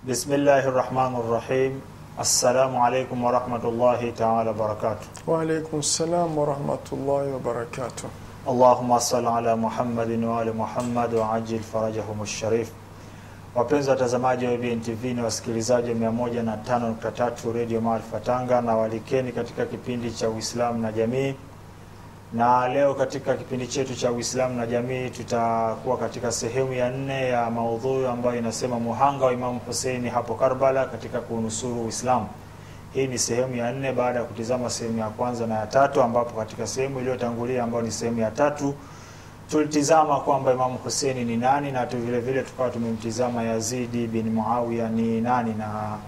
Bismillahi rahmani rahim. Assalamu alaikum warahmatullahi taala wabarakatuh. Waalaikum salam warahmatullahi wabarakatuh. Allahumma salli ala Muhammadin wa ali Muhammad wa ajil farajahum sharif. Wapenzi watazamaji wa IBN TV na wasikilizaji wa 105.3 Radio Maarifa Tanga, na walikeni katika kipindi cha Uislamu na Jamii. Na leo katika kipindi chetu cha Uislamu na Jamii tutakuwa katika sehemu ya nne ya maudhui ambayo inasema muhanga wa Imamu Huseini hapo Karbala katika kuunusuru Uislamu. Hii ni sehemu ya nne baada ya kutizama sehemu ya kwanza na ya tatu, ambapo katika sehemu iliyotangulia ambayo ni sehemu ya tatu tulitizama kwamba Imamu Huseini ni nani na tu vile vile tukawa tumemtizama Yazidi bin Muawiya ni nani, na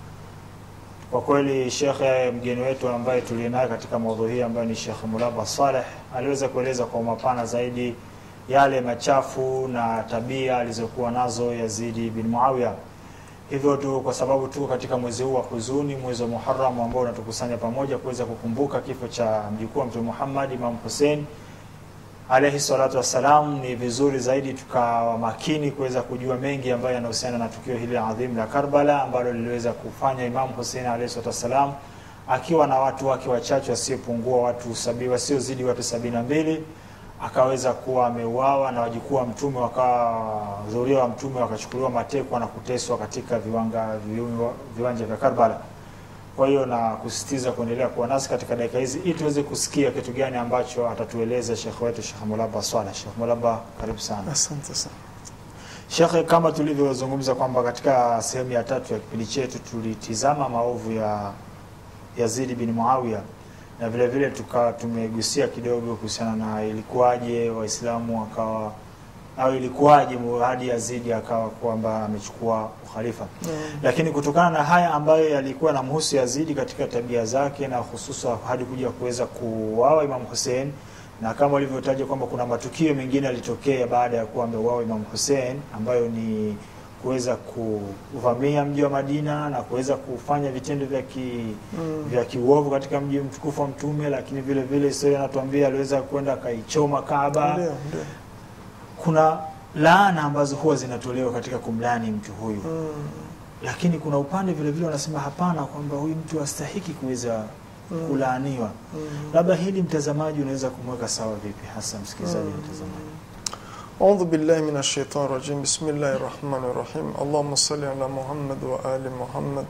kwa kweli shekhe mgeni wetu ambaye tulienaye katika maudhui hii ambayo ni Shekhe Mulaba Saleh aliweza kueleza kwa mapana zaidi yale machafu na tabia alizokuwa nazo Yazidi bin Muawiya. Hivyo tu kwa sababu tuko katika mwezi huu wa huzuni, mwezi wa Muharram ambao unatukusanya pamoja kuweza kukumbuka kifo cha mjukuu wa Mtume Muhammad Imam Hussein alayhi salatu wassalam, ni vizuri zaidi tukawa makini kuweza kujua mengi ambayo yanahusiana na tukio hili adhimu la Karbala ambalo liliweza kufanya Imam Hussein alayhi salatu wassalam akiwa na watu wake wachache wasiopungua watu sabi, wasiozidi watu sabini na mbili akaweza kuwa ameuawa na wajukuu wa mtume wakawa dhuria wa mtume wakachukuliwa matekwa na kuteswa katika viwanga, viwa- viwanja vya Karbala. Kwa hiyo na kusisitiza kuendelea kuwa nasi katika dakika hizi ili tuweze kusikia kitu gani ambacho atatueleza shekhe wetu Shekh Mulaba Swala. Shekh Mulaba, karibu sana. Asante sana. Shekhe, kama tulivyozungumza kwamba katika sehemu ya tatu ya kipindi chetu tulitizama maovu ya Yazidi bin Muawiya na vile vile tukawa tumegusia kidogo kuhusiana na ilikuwaje Waislamu wakawa au ilikuwaje hadi Yazidi akawa kwamba amechukua ukhalifa. Lakini kutokana na haya ambayo yalikuwa na mhusu Yazidi katika tabia zake na hususa hadi kuja kuweza kuuawa Imam Hussein, na kama walivyotaja kwamba kuna matukio mengine yalitokea baada ya kuwa ameuawa Imam Hussein ambayo ni kuweza kuvamia mji wa Madina na kuweza kufanya vitendo vya ki, Mm. vya kiuovu katika mji mtukufu wa Mtume, lakini vile vile historia inatuambia aliweza kwenda akaichoma Kaaba Ndio, ndio. kuna laana ambazo huwa zinatolewa katika kumlani mtu huyu Mm. lakini kuna upande vile vile wanasema hapana, kwamba huyu mtu hastahiki kuweza Mm. kulaaniwa. Mm. Labda hili mtazamaji unaweza kumweka sawa vipi, hasa msikilizaji na mtazamaji? أعوذ بالله من الشيطان الرجيم بسم الله الرحمن الرحيم اللهم صل على محمد وآل محمد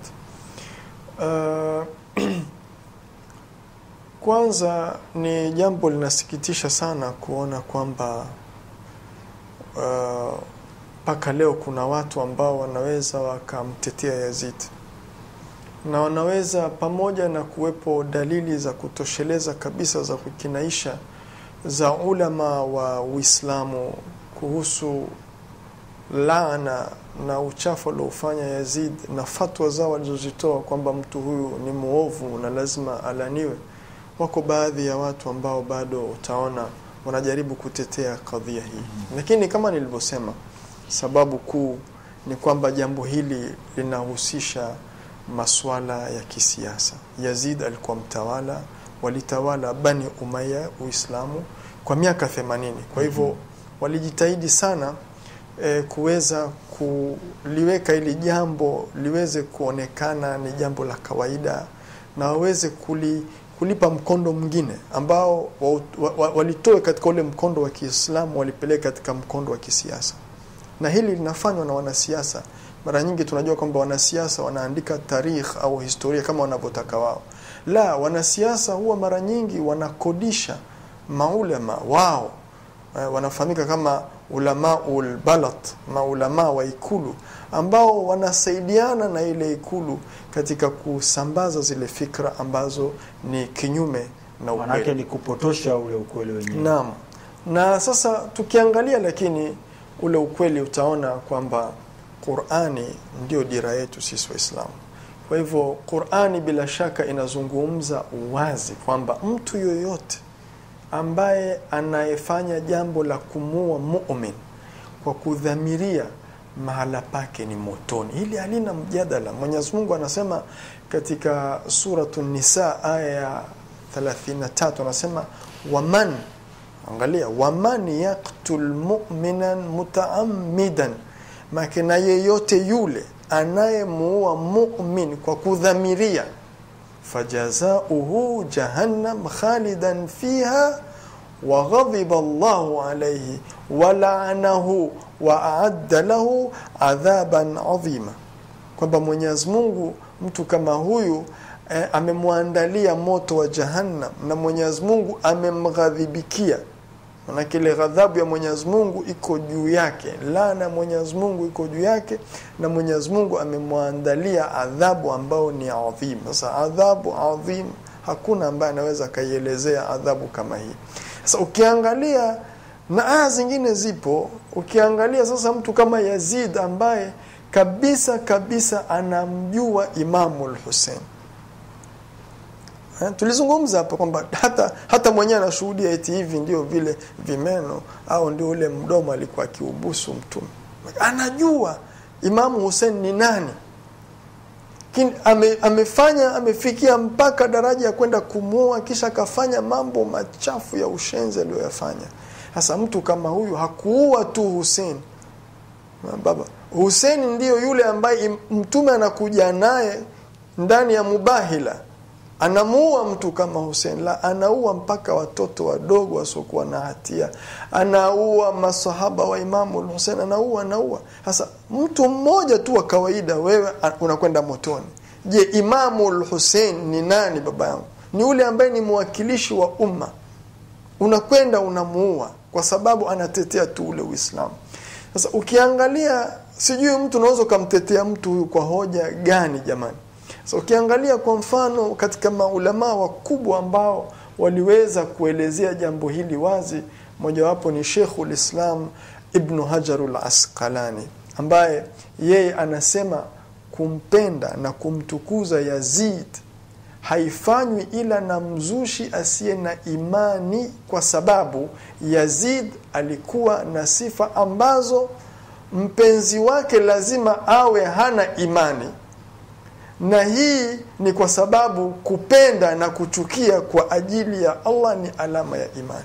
uh, kwanza ni jambo linasikitisha sana kuona kwamba mpaka uh, leo kuna watu ambao wanaweza wakamtetea Yazid na wanaweza pamoja na kuwepo dalili za kutosheleza kabisa za kukinaisha za ulama wa Uislamu kuhusu laana na uchafu aliofanya Yazid na fatwa zao walizozitoa kwamba mtu huyu ni muovu na lazima alaniwe. Wako baadhi ya watu ambao bado utaona wanajaribu kutetea kadhia hii, lakini kama nilivyosema, sababu kuu ni kwamba jambo hili linahusisha maswala ya kisiasa. Yazid alikuwa mtawala, walitawala Bani Umayya Uislamu kwa miaka 80. Kwa hivyo walijitahidi sana e, kuweza kuliweka ili jambo liweze kuonekana ni jambo la kawaida na waweze kuli, kulipa mkondo mwingine ambao wa, wa, wa, walitoe katika ule mkondo wa Kiislamu walipeleka katika mkondo wa kisiasa, na hili linafanywa na wanasiasa. Mara nyingi tunajua kwamba wanasiasa wanaandika tarikh au historia kama wanavyotaka wao. La, wanasiasa huwa mara nyingi wanakodisha maulama wao eh, wanafahamika kama ulamaul balat, maulama wa ikulu ambao wanasaidiana na ile ikulu katika kusambaza zile fikra ambazo ni kinyume na Manake ukweli. ni kupotosha ule ukweli wenyewe. Naam. Na sasa tukiangalia lakini ule ukweli utaona kwamba Qur'ani ndio dira yetu sisi Waislamu. Kwa hivyo Qur'ani bila shaka inazungumza wazi kwamba mtu yoyote ambaye anayefanya jambo la kumua mu'min kwa kudhamiria mahala pake ni motoni. Hili halina mjadala. Mwenyezi Mungu anasema katika suratu Nisa aya ya 33 anasema waman, angalia, waman yaktul mu'minan mutaammidan, make na yeyote yule anayemuua mumin kwa kudhamiria fajazauhu jahannam khalidan fiha waghadhiba Allahu alayhi walaanahu wa aadda lahu adhaban adhima, kwamba Mwenyezi Mungu mtu kama huyu eh, amemwandalia moto wa jahannam na Mwenyezi Mungu amemghadhibikia. Manake ile ghadhabu ya Mwenyezi Mungu iko juu yake, laana ya Mwenyezi Mungu iko juu yake, na Mwenyezi Mungu amemwandalia adhabu ambayo ni adhim. Sasa adhabu adhim, hakuna ambaye anaweza akaielezea adhabu kama hii. Sasa ukiangalia na aya zingine zipo, ukiangalia sasa mtu kama Yazid ambaye kabisa kabisa anamjua Imamu al-Hussein Eh, tulizungumza hapa kwamba hata hata mwenyewe anashuhudia eti hivi ndio vile vimeno au ndio ule mdomo alikuwa akiubusu mtume. Anajua Imamu Hussein ni nani. Kin, ame, amefanya amefikia mpaka daraja ya kwenda kumuoa kisha akafanya mambo machafu ya ushenzi aliyoyafanya. Sasa mtu kama huyu hakuua tu Hussein. Baba, Hussein ndiyo yule ambaye mtume anakuja naye ndani ya Mubahila anamuua mtu kama Hussein la anaua mpaka watoto wadogo wasiokuwa na hatia, anaua masahaba wa Imamu Hussein, anaua anaua. Sasa mtu mmoja tu wa kawaida, wewe unakwenda motoni. Je, Imamu Hussein ni nani? Baba yangu ni yule ambaye ni mwakilishi wa umma, unakwenda unamuua kwa sababu anatetea tu ule Uislamu. Sasa ukiangalia, sijui mtu unaweza ukamtetea mtu huyu kwa hoja gani jamani? So, ukiangalia kwa mfano katika maulamaa wakubwa ambao waliweza kuelezea jambo hili wazi, mojawapo ni Sheikhul Islam Ibnu Hajarul Asqalani ambaye yeye anasema kumpenda na kumtukuza Yazid haifanywi ila na mzushi asiye na imani, kwa sababu Yazid alikuwa na sifa ambazo mpenzi wake lazima awe hana imani na hii ni kwa sababu kupenda na kuchukia kwa ajili ya Allah ni alama ya imani.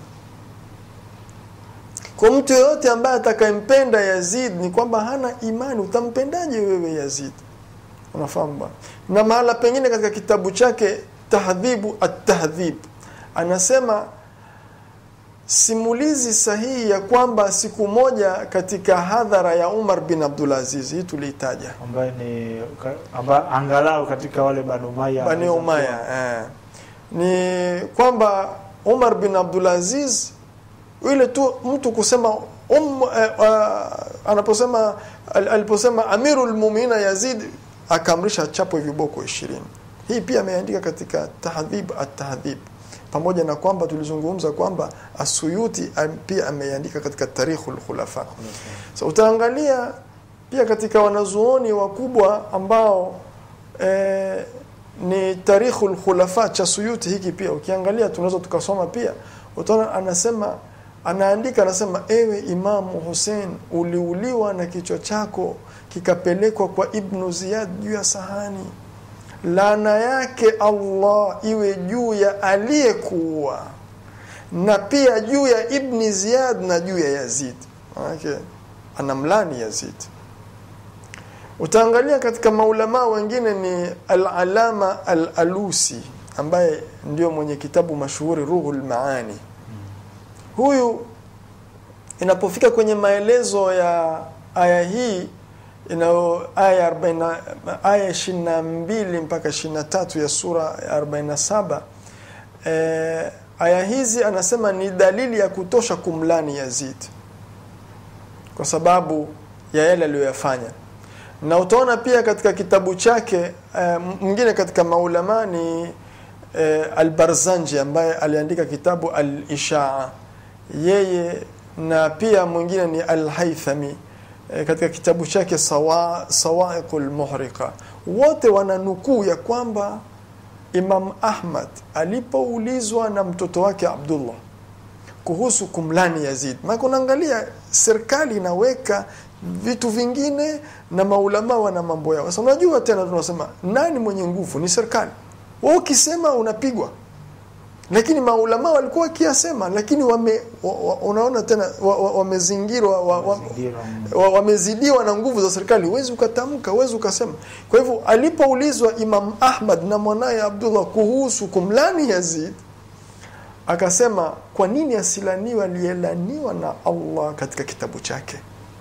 Kwa mtu yoyote ambaye atakayempenda Yazid ni kwamba hana imani. Utampendaje wewe Yazid? Unafahamu bwana. Na mahala pengine katika kitabu chake Tahdhibu at-Tahdhib anasema simulizi sahihi ya kwamba siku moja katika hadhara ya Umar bin Abdulaziz, hii tuliitaja ambaye ni amba, angalau katika wale Banu Umayya Bani Umaya eh, ni kwamba Umar bin Abdulaziz ile tu mtu kusema um, eh, uh, anaposema al, aliposema Amirul Mu'minin Yazid akaamrisha chapo viboko ishirini. Hii pia ameandika katika Tahdhib at-Tahdhib pamoja na kwamba tulizungumza kwamba Asuyuti pia ameandika katika Tarikhul Khulafa. So utaangalia pia katika wanazuoni wakubwa ambao e, ni Tarikhul Khulafa cha Suyuti hiki pia ukiangalia tunaweza tukasoma pia utaona anasema anaandika anasema ewe Imamu Hussein uliuliwa na kichwa chako kikapelekwa kwa Ibnu Ziyad juu ya sahani laana yake Allah iwe juu ya aliyekuua na pia juu ya Ibni Ziyad na juu ya Yazid. Okay. Anamlani Yazid. Utaangalia katika maulama wengine ni Al-Alama Al-Alusi ambaye ndio mwenye kitabu mashuhuri Ruhul Maani. Huyu inapofika kwenye maelezo ya aya hii inayo aya 40 aya 22 mpaka 23 ya sura ya 47 eh, aya hizi anasema ni dalili ya kutosha kumlani Yazid kwa sababu ya yale aliyoyafanya na utaona pia katika kitabu chake eh, mwingine katika maulama ni eh, Al-Barzanji ambaye aliandika kitabu Al-Ishaa yeye na pia mwingine ni Al-Haythami e, katika kitabu chake sawa, Sawaiqul Muhriqa wote wananukuu ya kwamba Imam Ahmad alipoulizwa na mtoto wake Abdullah kuhusu kumlani Yazid, maana unaangalia serikali inaweka vitu vingine na maulama wana mambo yao. Sasa unajua tena tunasema nani mwenye nguvu? Ni serikali. Wewe ukisema unapigwa. lakini maulama walikuwa wakiyasema lakini wame, wa, wa, unaona tena wa- wa- wamezingirwa wa, wa, Mazingira, mm. wa- wamezidiwa na nguvu za serikali, huwezi ukatamka, huwezi ukasema. Kwa hivyo alipoulizwa Imam Ahmad na mwanaye Abdullah kuhusu kumlani Yazid, akasema kwa nini asilaniwe aliyelaniwa na Allah katika kitabu chake?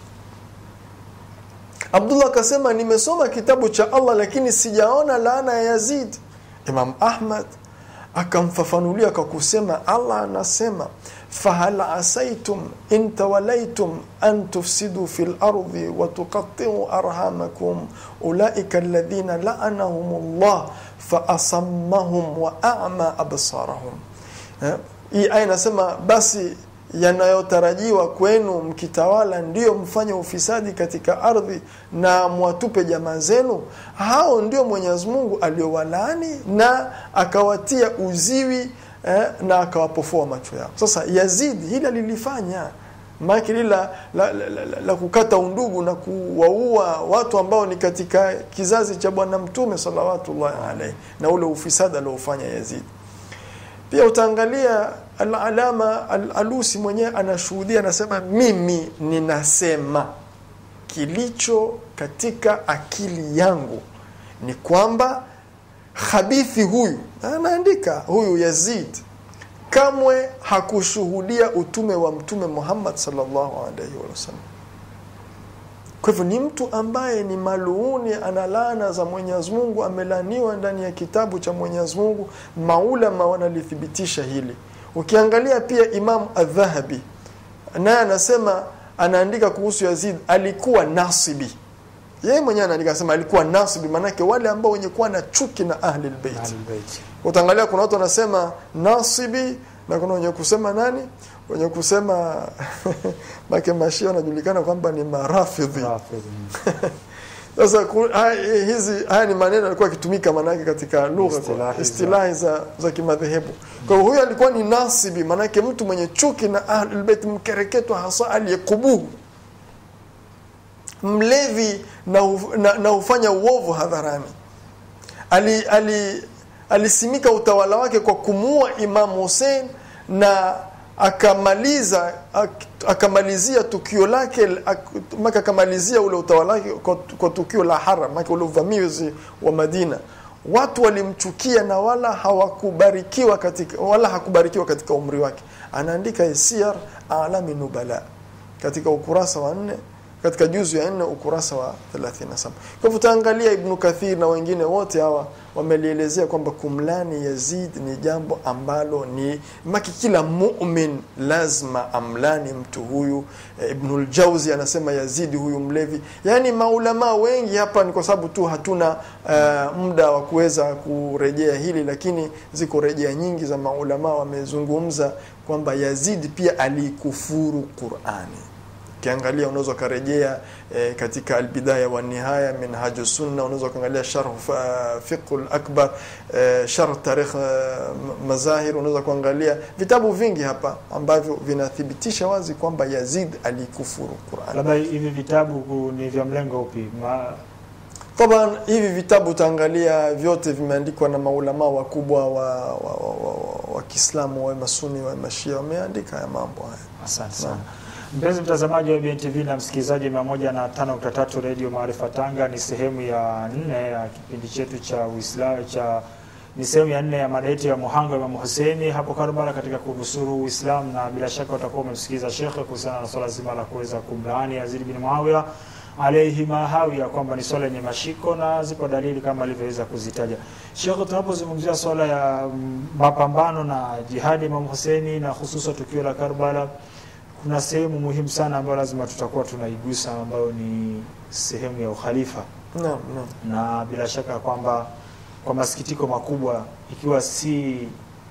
Abdullah akasema nimesoma kitabu cha Allah lakini sijaona laana ya Yazid. Imam Ahmad akamfafanulia kwa kusema Allah anasema fahal asaitum in tawalaitum an tufsidu fil ardi wa tuqatti'u arhamakum ulaika alladhina la'anahum Allah fa asammahum wa a'ma absarahum Eh, hii aya inasema basi yanayotarajiwa kwenu mkitawala ndiyo mfanye ufisadi katika ardhi na mwatupe jamaa zenu hao ndio mwenyezi mungu aliowalaani na akawatia uziwi eh, na akawapofoa macho yao sasa yazid hili alilifanya maake lile la, la, la, la, la, la kukata undugu na kuwaua watu ambao ni katika kizazi cha bwana mtume salawatullahi alaihi na ule ufisadi aliofanya yazid pia utaangalia alalama al-alusi mwenyewe anashuhudia anasema mimi ninasema kilicho katika akili yangu ni kwamba khabithi huyu anaandika huyu yazid kamwe hakushuhudia utume wa mtume muhammad sallallahu alaihi wasallam kwa hivyo ni mtu ambaye ni maluuni ana laana za mwenyezi mungu amelaniwa ndani ya kitabu cha mwenyezi mungu maulama wanalithibitisha hili ukiangalia pia imam adhahabi naye anasema anaandika kuhusu yazid alikuwa nasibi yeye mwenyewe anaandika anasema alikuwa nasibi maanake wale ambao wenye kuwa na chuki na ahli lbeit Ahlul Bait. utaangalia kuna watu wanasema nasibi na kuna wenye kusema nani wenye kusema make mashia wanajulikana kwamba ni marafidhi Rafidh, mm. sasa ku- haya- hizi haya ni maneno yalikuwa yakitumika maanake katika lugha Istilahi za- istilahi za, za kimadhehebu kwa hiyo huyo alikuwa ni nasibi maanake mtu mwenye chuki na ahlulbeit mkereketwa hasa aliyekubuhu mlevi na, hu- na, na hufanya uovu hadharani ali, ali, alisimika utawala wake kwa kumuua Imam Hussein na akamaliza ak- akamalizia tukio lake ak- maka akamalizia ule utawala wake kwa, kwa tukio la haram maka ule uvamizi wa Madina watu walimchukia na wala hawakubarikiwa katika wala hakubarikiwa katika umri wake anaandika siyar alami nubala katika ukurasa wa nne katika juzu ya nne ukurasa wa 37 kwa hivyo utaangalia ibnu kathir na wengine wote hawa wamelielezea kwamba kumlani yazid ni jambo ambalo ni maki kila mumin lazima amlani mtu huyu e, ibnul jauzi anasema yazidi huyu mlevi yaani maulamaa wengi hapa ni kwa sababu tu hatuna uh, muda wa kuweza kurejea hili lakini ziko rejea nyingi za maulamaa wamezungumza kwamba yazidi pia alikufuru qurani ukiangalia unaweza ukarejea e, katika albidaya wa nihaya minhaju sunna unaweza ukaangalia sharh fa- fiqhu lakbar e, sharh tarikh e, mazahir unaweza kuangalia vitabu vingi hapa ambavyo vinathibitisha wazi kwamba yazid alikufuru quran labda hivi vitabu ku- ni vya mlengo upi Ma, taban hivi vitabu utaangalia vyote vimeandikwa na maulamaa wakubwa wa, wa, wa, wa, wa, wa kiislamu wa masuni wa mashia wameandika ya mambo haya asante sana mpenzi mtazamaji wa BNTV na msikilizaji mia moja na tano nukta tatu redio Maarifa Tanga, ni sehemu ya nne ya kipindi chetu cha Uislamu cha ni sehemu ya nne ya mada yetu ya muhanga Imamu Huseini hapo Karbala katika kunusuru Uislamu, na bila shaka utakuwa umemsikiliza shekhe kuhusiana na swala zima la kuweza kumlaani Yazid bin Muawiya alaihi mahawia kwamba ni swala yenye mashiko na zipo dalili kama alivyoweza kuzitaja shekhe. Tunapozungumzia swala ya mm, mapambano na jihadi Imamu Huseini na hususa tukio la Karbala kuna sehemu muhimu sana ambayo lazima tutakuwa tunaigusa ambayo ni sehemu ya ukhalifa, naam naam na bila shaka kwamba kwa masikitiko makubwa, ikiwa si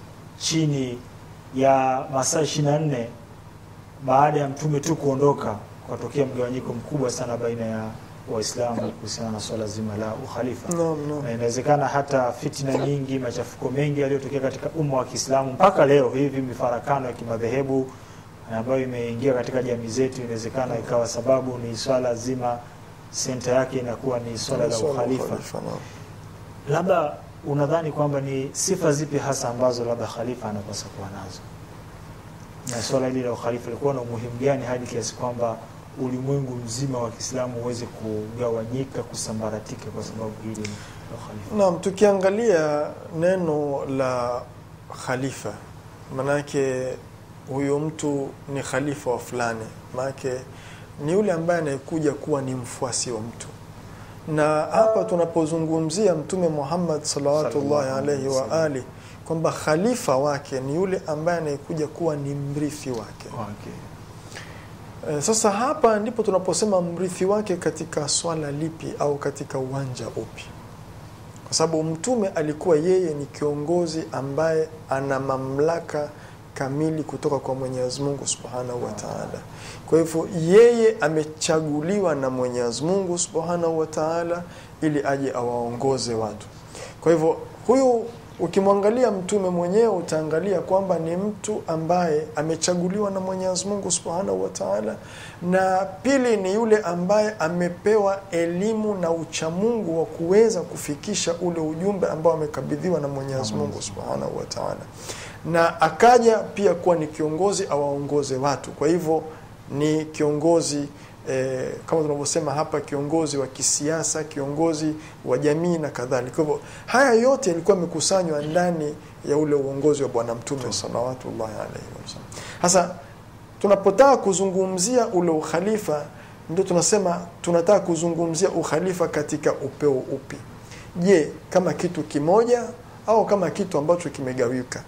chini ya masaa ishirini na nne baada ya mtume tu kuondoka, kwatokea mgawanyiko mkubwa sana baina ya Waislamu kuhusiana na swala zima la ukhalifa naam naam na inawezekana hata fitna nyingi, machafuko mengi yaliyotokea katika umma wa Kiislamu mpaka leo hivi, mifarakano ya kimadhehebu ambayo imeingia katika jamii zetu, inawezekana ikawa sababu ni swala zima, senta yake inakuwa ni swala la Swala la ukhalifa. ukhalifa, naam. Labda unadhani kwamba ni sifa zipi hasa ambazo labda khalifa anapaswa kuwa nazo, na swala hili la ukhalifa lilikuwa na umuhimu gani hadi kiasi kwamba ulimwengu mzima wa Kiislamu uweze kugawanyika, kusambaratika kwa sababu hili la ukhalifa? Naam, tukiangalia neno la khalifa, manake huyo mtu ni khalifa wa fulani, manake ni yule ambaye anayekuja kuwa ni mfuasi wa mtu. Na hapa tunapozungumzia Mtume Muhammad salawatullahi Sallallahu alaihi alaihi wa wasallam. ali kwamba khalifa wake ni yule ambaye anayekuja kuwa ni mrithi wake. Okay. E, sasa hapa ndipo tunaposema mrithi wake katika swala lipi au katika uwanja upi, kwa sababu mtume alikuwa yeye ni kiongozi ambaye ana mamlaka kamili kutoka kwa Mwenyezi Mungu Subhanahu wa Ta'ala. Kwa hivyo yeye amechaguliwa na Mwenyezi Mungu Subhanahu wa Ta'ala ili aje awaongoze watu. Kwa hivyo huyu ukimwangalia mtume mwenyewe utaangalia kwamba ni mtu ambaye amechaguliwa na Mwenyezi Mungu Subhanahu wa Ta'ala, na pili ni yule ambaye amepewa elimu na uchamungu wa kuweza kufikisha ule ujumbe ambao amekabidhiwa na Mwenyezi Mungu Subhanahu wa Ta'ala, na akaja pia kuwa ni kiongozi awaongoze watu. Kwa hivyo ni kiongozi eh, kama tunavyosema hapa, kiongozi wa kisiasa, kiongozi wa jamii na kadhalika. Kwa hivyo haya yote yalikuwa yamekusanywa ndani ya ule uongozi wa Bwana Mtume salawatullahi alaihi wasallam. Sasa tunapotaka kuzungumzia ule ukhalifa, ndio tunasema tunataka kuzungumzia ukhalifa katika upeo upi? Je, kama kitu kimoja au kama kitu ambacho kimegawika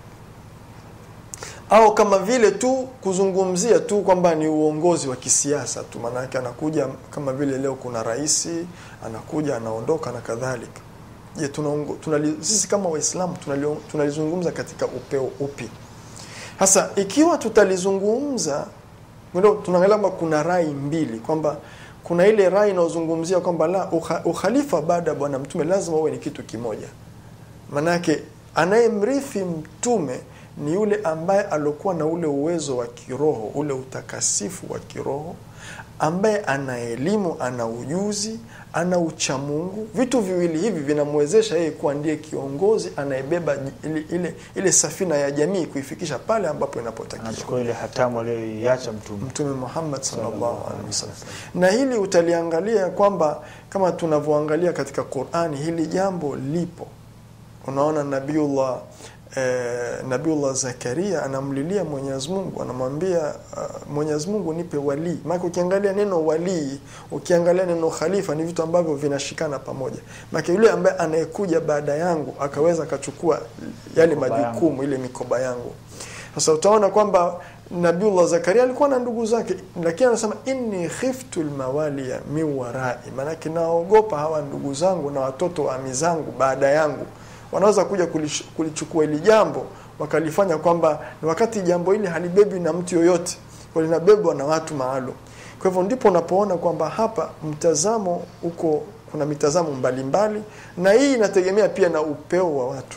au kama vile tu kuzungumzia tu kwamba ni uongozi wa kisiasa tu, maanake anakuja kama vile leo kuna rais anakuja anaondoka na kadhalika. Je, tunaongo- tunali- sisi kama Waislamu tunali- tunalizungumza katika upeo upi? Sasa ikiwa tutalizungumza, ndio tunaangalia kwamba kuna rai mbili, kwamba kuna ile rai inayozungumzia kwamba la ukha- ukhalifa baada ya bwana mtume lazima uwe ni kitu kimoja Manake anayemrithi mtume ni yule ambaye aliokuwa na ule uwezo wa kiroho, ule utakasifu wa kiroho, ambaye ana elimu, ana ujuzi, ana uchamungu. Vitu viwili hivi vinamwezesha yeye kuwa ndiye kiongozi anayebeba ile, ile, ile safina ya jamii kuifikisha pale ambapo inapotakiwa. Anachukua ile hatamu aliyoiacha mtume. Mtume Muhammad sallallahu Sallallahu alaihi wasallam. wasallam. Na hili utaliangalia kwamba kama tunavyoangalia katika Qur'ani, hili jambo lipo. Unaona Nabiullah eh, Nabiullah Zakaria anamlilia Mwenyezi Mungu, anamwambia uh, Mwenyezi Mungu nipe walii. Maana ukiangalia neno walii, ukiangalia neno khalifa ni vitu ambavyo vinashikana pamoja. Maana yule ambaye anayekuja baada yangu akaweza akachukua yale Mikoba majukumu ile mikoba yangu. Sasa utaona kwamba Nabiullah Zakaria alikuwa na ndugu zake, lakini anasema inni khiftu lmawaliya min warai, maanake naogopa hawa ndugu zangu na watoto wa ami zangu baada yangu wanaweza kuja kulish- kulichukua hili jambo wakalifanya kwamba ni wakati jambo hili halibebwi na mtu yoyote, kwa linabebwa na watu maalum. Kwa hivyo ndipo unapoona kwamba hapa mtazamo uko, kuna mitazamo mbalimbali, na hii inategemea pia na upeo wa watu.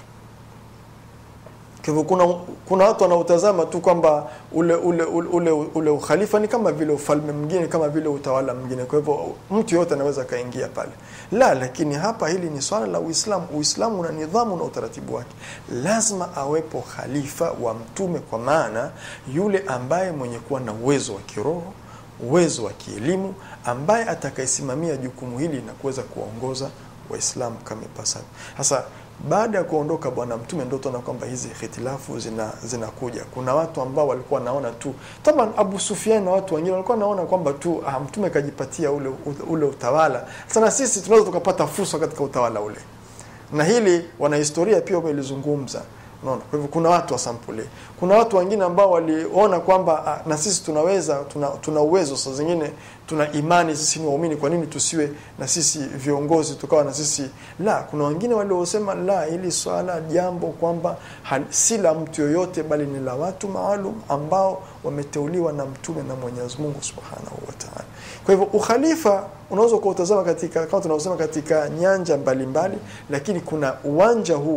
Kwa hivyo kuna, kuna watu wanaotazama tu kwamba ule ule, ule ule ule ukhalifa ni kama vile ufalme mwingine, kama vile utawala mwingine. Kwa hivyo mtu yoyote anaweza akaingia pale, la. Lakini hapa hili ni swala la Uislamu. Uislamu una nidhamu na utaratibu wake, lazima awepo khalifa wa Mtume, kwa maana yule ambaye mwenye kuwa na uwezo wa kiroho, uwezo wa kielimu, ambaye atakayesimamia jukumu hili na kuweza kuwaongoza Waislamu kama ipasavyo. Sasa baada ya kuondoka bwana mtume ndio tunaona kwamba hizi hitilafu zina zinakuja. Kuna watu ambao walikuwa naona tu taban, Abu Sufyan na watu wengine walikuwa naona kwamba tu ah, mtume kajipatia ule ule utawala. Sasa na sisi tunaweza tukapata fursa katika utawala ule, na hili wanahistoria pia wamelizungumza. Unaona, kwa hivyo kuna watu wa sampuli, kuna watu wengine ambao waliona kwamba ah, na sisi tunaweza, tuna, tuna uwezo. Saa zingine tuna imani, sisi ni waumini, kwa nini tusiwe na sisi viongozi tukawa na sisi la. Kuna wengine waliosema la, hili swala jambo kwamba ha- si la mtu yoyote, bali ni la watu maalum ambao wameteuliwa na mtume na Mwenyezi Mungu Subhanahu wa Ta'ala. Kwa hivyo ukhalifa unaweza kuutazama katika kama tunavyosema katika nyanja mbalimbali mbali, lakini kuna uwanja huu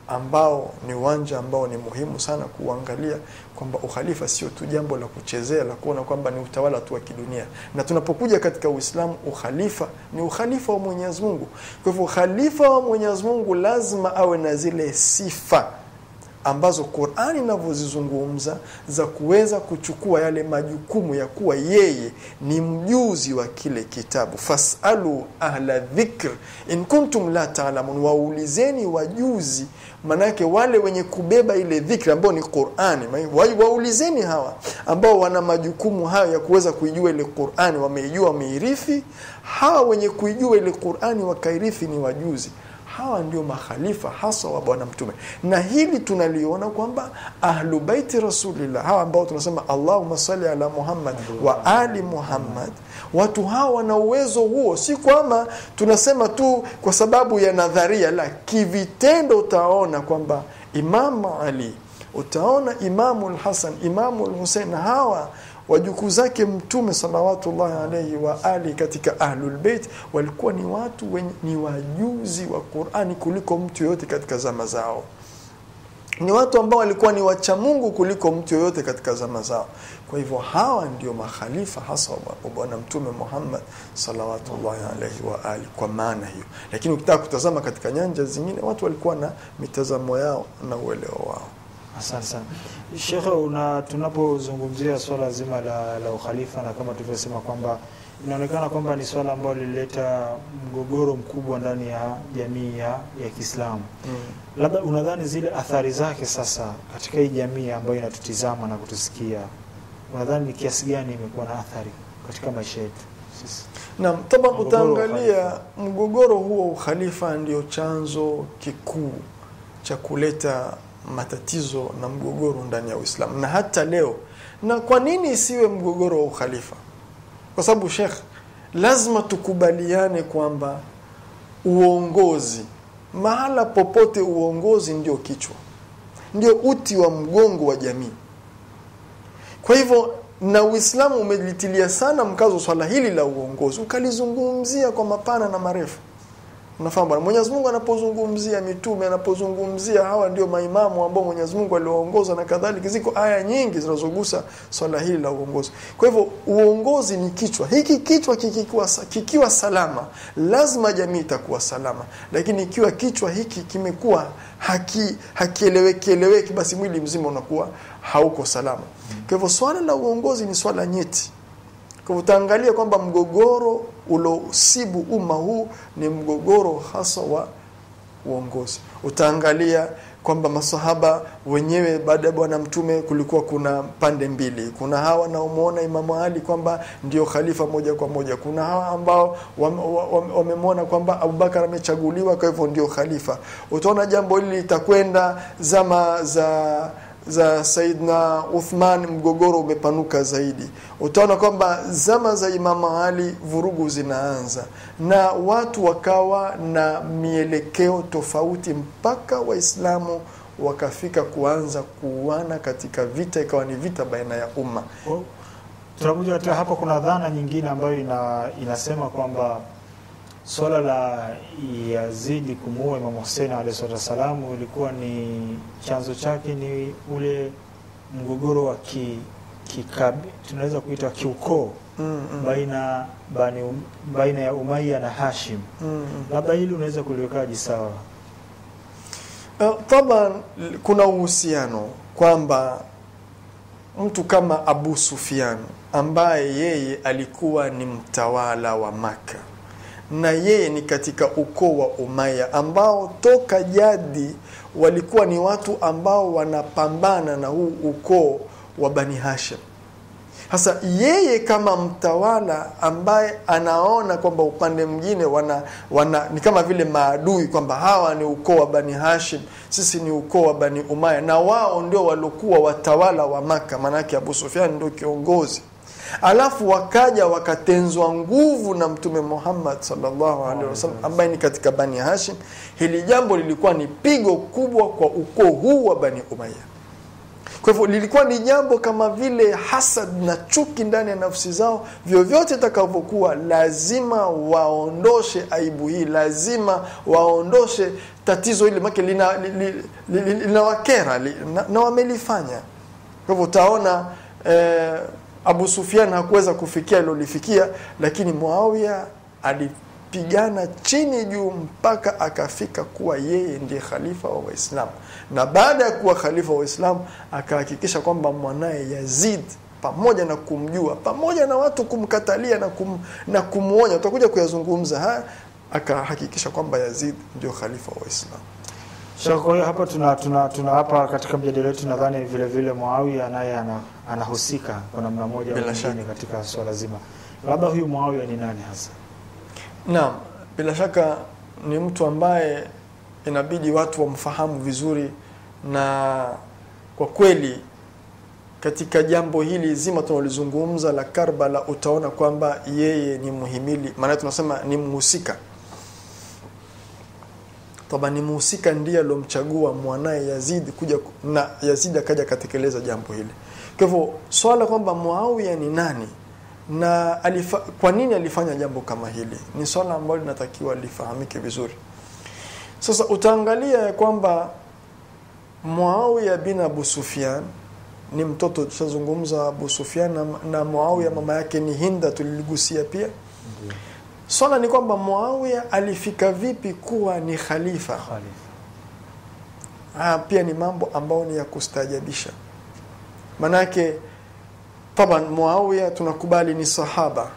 ambao ni uwanja ambao ni muhimu sana kuangalia kwamba ukhalifa sio tu jambo la kuchezea la kuona kwamba ni utawala tu wa kidunia na tunapokuja katika uislamu ukhalifa ni ukhalifa wa mwenyezi mungu kwa hivyo ukhalifa wa mwenyezi mungu lazima awe na zile sifa ambazo qurani inavyozizungumza za kuweza kuchukua yale majukumu ya kuwa yeye ni mjuzi wa kile kitabu fasalu ahla dhikr in kuntum la talamun waulizeni wajuzi manake wale wenye kubeba ile dhikri ambao ni qurani wa- waulizeni hawa ambao wana majukumu hayo ya kuweza kuijua ile qurani wameijua wameirithi hawa wenye kuijua ile qurani wakairithi ni wajuzi hawa ndio makhalifa hasa wa bwana mtume na hili tunaliona kwamba ahlu baiti rasulillah hawa ambao tunasema allahuma sali ala muhammad wa ali muhammad watu hawa wana uwezo huo si kwamba tunasema tu kwa sababu ya nadharia la kivitendo utaona kwamba imamu ali utaona imamu lhasan imamu lhusein hawa wajukuu zake mtume salawatullahi alaihi wa ali katika ahlulbeit walikuwa ni watu wenye, ni wajuzi wa qurani kuliko mtu yoyote katika zama zao ni watu ambao walikuwa ni wacha mungu kuliko mtu yoyote katika zama zao kwa hivyo hawa ndio makhalifa hasa wa bwana mtume muhammad salawatullahi alaihi wa ali kwa maana hiyo lakini ukitaka kutazama katika nyanja zingine watu walikuwa na mitazamo yao na uelewa wao Asante sana Shekhe, una tunapozungumzia swala zima la, la ukhalifa na kama tulivyosema kwamba inaonekana kwamba ni swala ambalo lilileta mgogoro mkubwa ndani ya jamii ya, ya Kiislamu. mm. Labda unadhani zile athari zake sasa katika hii jamii ambayo inatutizama na kutusikia, unadhani ni kiasi gani imekuwa na athari katika maisha yetu sisi? Naam, taban Mgogoro wa utaangalia ukhalifa. mgogoro huo wa ukhalifa ndio chanzo kikuu cha kuleta matatizo na mgogoro ndani ya Uislamu na hata leo. Na kwa nini isiwe mgogoro wa ukhalifa? Kwa sababu Sheikh, lazima tukubaliane kwamba uongozi, mahala popote uongozi ndio kichwa, ndio uti wa mgongo wa jamii. Kwa hivyo na Uislamu umelitilia sana mkazo swala hili la uongozi, ukalizungumzia kwa mapana na marefu. Unafahamu bwana, Mwenyezi Mungu anapozungumzia mitume, anapozungumzia hawa ndio maimamu ambao Mwenyezi Mungu aliwaongoza na kadhalika, ziko aya nyingi zinazogusa swala hili la uongozi. Kwa hivyo uongozi ni kichwa. Hiki kichwa kikiwa, kikiwa salama, lazima jamii itakuwa salama, lakini ikiwa kichwa hiki kimekuwa haki hakieleweki eleweki, basi mwili mzima unakuwa hauko salama. Kwa hivyo swala la uongozi ni swala nyeti. Kwa hivyo utaangalia kwamba mgogoro uliosibu umma huu ni mgogoro hasa wa uongozi. Utaangalia kwamba masahaba wenyewe baada ya bwana mtume kulikuwa kuna pande mbili. Kuna hawa wanaomwona Imamu Ali kwamba ndio khalifa moja kwa moja, kuna hawa ambao wamemwona kwamba Abubakar amechaguliwa, kwa hivyo ndio khalifa. Utaona jambo hili litakwenda zama za za Saidna Uthman mgogoro umepanuka zaidi. Utaona kwamba zama za Imamu Ali vurugu zinaanza na watu wakawa na mielekeo tofauti, mpaka Waislamu wakafika kuanza kuuana katika vita, ikawa ni vita baina ya umma. Tunakuja katika hapo, kuna dhana nyingine ambayo ina, inasema kwamba swala la Yazidi kumuua Imam Hussein alayhi salatu wassalamu ilikuwa ni chanzo chake ni ule mgogoro wa ki, kikabi tunaweza kuita kiukoo mm, mm. baina bani, um, baina ya Umayya na Hashim. Mm, mm. Labda hili unaweza kuliwekaje sawa? Uh, taban kuna uhusiano kwamba mtu kama Abu Sufyan ambaye yeye alikuwa ni mtawala wa Maka na yeye ni katika ukoo wa Umaya ambao toka jadi walikuwa ni watu ambao wanapambana na huu ukoo wa Bani Hashim. Sasa yeye kama mtawala ambaye anaona kwamba upande mwingine wana, wana ni kama vile maadui kwamba hawa ni ukoo wa Bani Hashim, sisi ni ukoo wa Bani Umaya, na wao ndio waliokuwa watawala wa Maka, maanake Abu Sufyan ndio kiongozi alafu wakaja wakatenzwa nguvu na Mtume Muhammad sallallahu alaihi wasallam ambaye ni katika Bani Hashim. Hili jambo lilikuwa ni pigo kubwa kwa ukoo huu wa Bani Umayya. kwa hivyo lilikuwa ni jambo kama vile hasad na chuki ndani ya nafsi zao vyovyote itakavyokuwa lazima waondoshe aibu hii lazima waondoshe tatizo hili make linawakera li, li, li, linawakera, li, na, na wamelifanya kwa hivyo utaona eh, Abu Sufyan hakuweza kufikia alilolifikia, lakini Muawiya alipigana chini juu mpaka akafika kuwa yeye ndiye khalifa wa Waislamu, na baada ya kuwa khalifa wa Waislamu akahakikisha kwamba mwanaye Yazid pamoja na kumjua pamoja na watu kumkatalia na, kum, na kumwonya, utakuja kuyazungumza haya, akahakikisha kwamba Yazid ndio khalifa wa Waislamu. Sheikh, kwa hiyo hapa tuna, tuna, tuna hapa katika mjadala wetu nadhani vile vile Muawiya naye ana, anahusika kwa namna moja au Bila nyingine shaka. katika swala zima. Labda huyu Muawiya ni nani hasa? Naam, bila shaka ni mtu ambaye inabidi watu wamfahamu vizuri, na kwa kweli katika jambo hili zima tunalizungumza la Karbala, utaona kwamba yeye ni muhimili, maana tunasema ni mhusika toba, ni mhusika ndiye alomchagua mwanaye Yazid kuja ku- na Yazid akaja akatekeleza jambo hili. Kwa hivyo swala kwamba Muawiya ni nani na alifa, kwa nini alifanya jambo kama hili ni swala ambalo linatakiwa lifahamike vizuri. Sasa utaangalia ya kwamba Muawiya bin Abu Sufyan ni mtoto, tushazungumza Abu Sufyan na, na Muawiya mama yake ni Hinda, tuliligusia pia. Ndio. Swala ni kwamba Muawiya alifika vipi kuwa ni khalifa. Khalifa. Haya pia ni mambo ambayo ni ya kustaajabisha. Manake taban Muawiya tunakubali ni sahaba,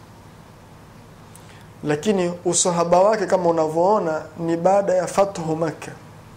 lakini usahaba wake kama unavyoona ni baada ya fathu Makka,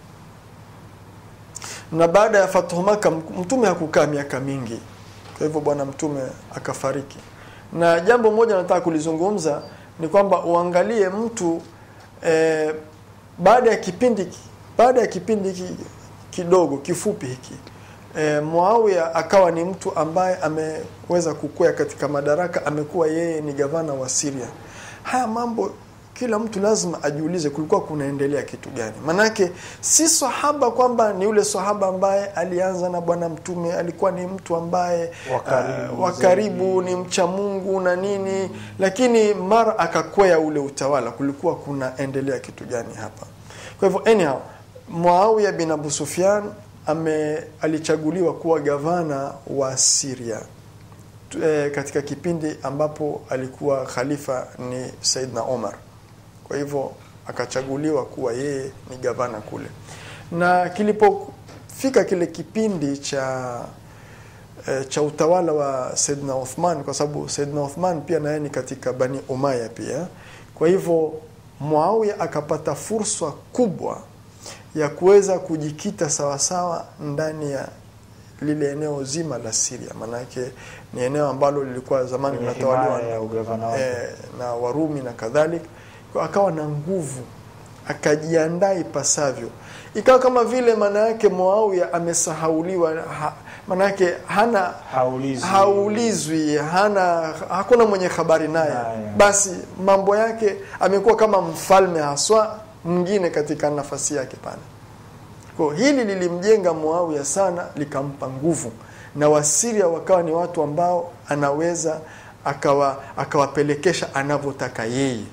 na baada ya fathu Makka mtume hakukaa miaka mingi, kwa hivyo bwana mtume akafariki. Na jambo moja nataka kulizungumza ni kwamba uangalie mtu eh, baada ya kipindi baada ya kipindi hiki kidogo kifupi hiki e, Muawiya akawa ni mtu ambaye ameweza kukwea katika madaraka, amekuwa yeye ni gavana wa Syria. Haya mambo kila mtu lazima ajiulize kulikuwa kunaendelea kitu gani? Manake si sahaba kwamba ni yule sahaba ambaye alianza na bwana mtume, alikuwa ni mtu ambaye Wa karibu uh, wa karibu ni mcha Mungu na nini, lakini mara akakwea ule utawala, kulikuwa kunaendelea kitu gani hapa? Kwa hivyo anyhow, Muawiya bin Abu Sufyan ame alichaguliwa kuwa gavana wa Syria Tu- eh, katika kipindi ambapo alikuwa khalifa ni Saidna Omar. Kwa hivyo akachaguliwa kuwa yeye ni gavana kule, na kilipofika kile kipindi cha eh, cha utawala wa Saidna Uthman, kwa sababu Saidna Uthman pia naye ni katika Bani Umayya pia. Kwa hivyo Muawiya akapata fursa kubwa ya kuweza kujikita sawasawa ndani ya lile eneo zima la Syria, maanake ni eneo ambalo lilikuwa zamani Kwenye linatawaliwa himaya ya ugavana wake. eh, na Warumi na kadhalika. Kwa akawa na nguvu, akajiandaa ipasavyo, ikawa kama vile maana yake Muawiya amesahauliwa, ha, maana yake hana Haulizwi. haulizwi, hana hakuna mwenye habari naye, Naye. basi mambo yake amekuwa kama mfalme haswa mwingine katika nafasi yake pale. Kwa hili lilimjenga Muawiya sana, likampa nguvu, na Wasiria wakawa ni watu ambao anaweza akawa akawapelekesha anavyotaka yeye.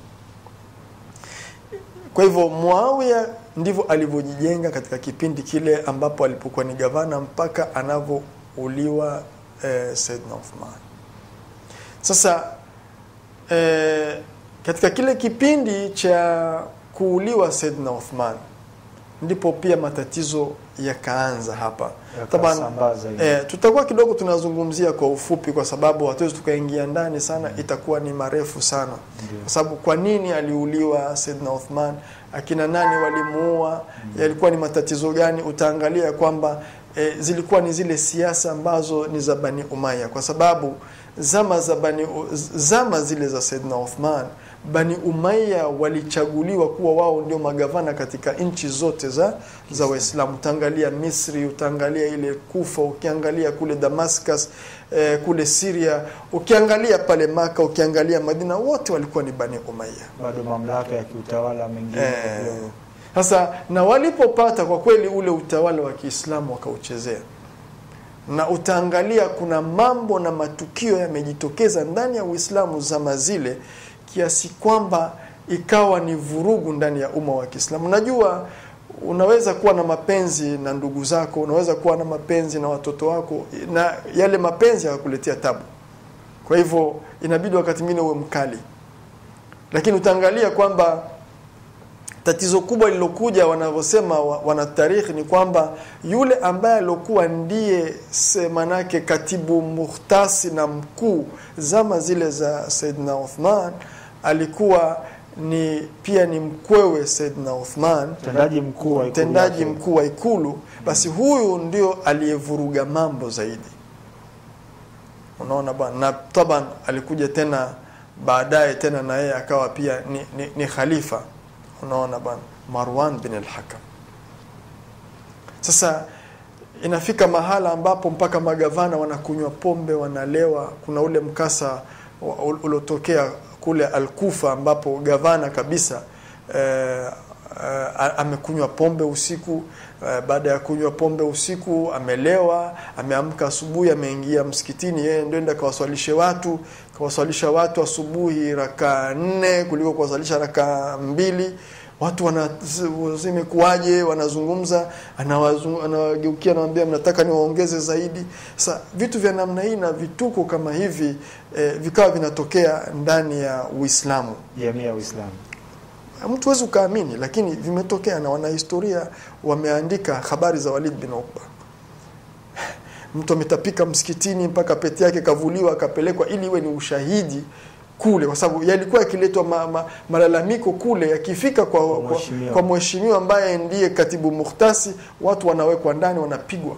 Kwa hivyo Muawiya ndivyo alivyojijenga katika kipindi kile ambapo alipokuwa ni gavana mpaka anavyouliwa eh, Saidna Uthman. Sasa eh, katika kile kipindi cha kuuliwa Saidna Uthman ndipo pia matatizo yakaanza hapa. Taban, Yakasambaza hivi. eh, tutakuwa kidogo tunazungumzia kwa ufupi, kwa sababu hatuwezi tukaingia ndani sana, itakuwa ni marefu sana, Ndio. kwa sababu kwa nini aliuliwa Saidna Uthman, akina nani walimuua, yalikuwa ni matatizo gani? Utaangalia kwamba eh, zilikuwa ni zile siasa ambazo ni za Bani Umayya, kwa sababu zama za Bani, zama zile za Saidna Uthman Bani Umayya walichaguliwa kuwa wao ndio magavana katika nchi zote za za Waislamu. Utaangalia Misri, utaangalia ile Kufa, ukiangalia kule Damascus, eh, kule Syria, ukiangalia pale Maka, ukiangalia Madina, wote walikuwa ni Bani Umayya. bado mamlaka ya kiutawala mengine Eh, kidogo. Sasa na walipopata kwa kweli ule utawala wa Kiislamu wakauchezea, na utaangalia kuna mambo na matukio yamejitokeza ndani ya Uislamu zama zile kiasi kwamba ikawa ni vurugu ndani ya umma wa Kiislamu. Unajua, unaweza kuwa na mapenzi na ndugu zako, unaweza kuwa na mapenzi na watoto wako, na yale mapenzi yakakuletea tabu. Kwa hivyo inabidi wakati mwingine uwe mkali, lakini utaangalia kwamba tatizo kubwa lilokuja wanavyosema wa- wanatarikhi ni kwamba yule ambaye aliokuwa ndiye se- manake katibu muhtasi na mkuu zama zile za Saidna Uthman alikuwa ni pia ni mkwewe Saidna Uthman mtendaji mkuu wa ikulu mtendaji yake. mkuu wa ikulu basi huyu ndio aliyevuruga mambo zaidi unaona bwana na taban alikuja tena baadaye tena na yeye akawa pia ni, ni, ni khalifa unaona bwana Marwan bin al-Hakam sasa inafika mahala ambapo mpaka magavana wanakunywa pombe wanalewa kuna ule mkasa wa- ul- uliotokea kule Al-Kufa ambapo gavana kabisa eh, eh, amekunywa pombe usiku eh, baada ya kunywa pombe usiku amelewa ameamka asubuhi ameingia msikitini yeye ndio enda kawaswalishe watu kawaswalisha watu asubuhi raka nne kuliko kuwaswalisha raka mbili watu wana zimekuwaje wanazungumza anawazung- anawageukia anawambia mnataka niwaongeze zaidi sasa vitu vya namna hii na vituko kama hivi eh, vikawa vinatokea ndani ya uislamu jamii ya Uislamu mtu huwezi ukaamini lakini vimetokea na wanahistoria wameandika habari za Walid bin Ukba mtu ametapika msikitini mpaka pete yake kavuliwa akapelekwa ili iwe ni ushahidi kule kwa sababu yalikuwa yakiletwa ma, ma, malalamiko kule yakifika kwa, Kwa kwa, mheshimiwa. kwa mheshimiwa ambaye ndiye katibu muhtasi watu wanawekwa ndani wanapigwa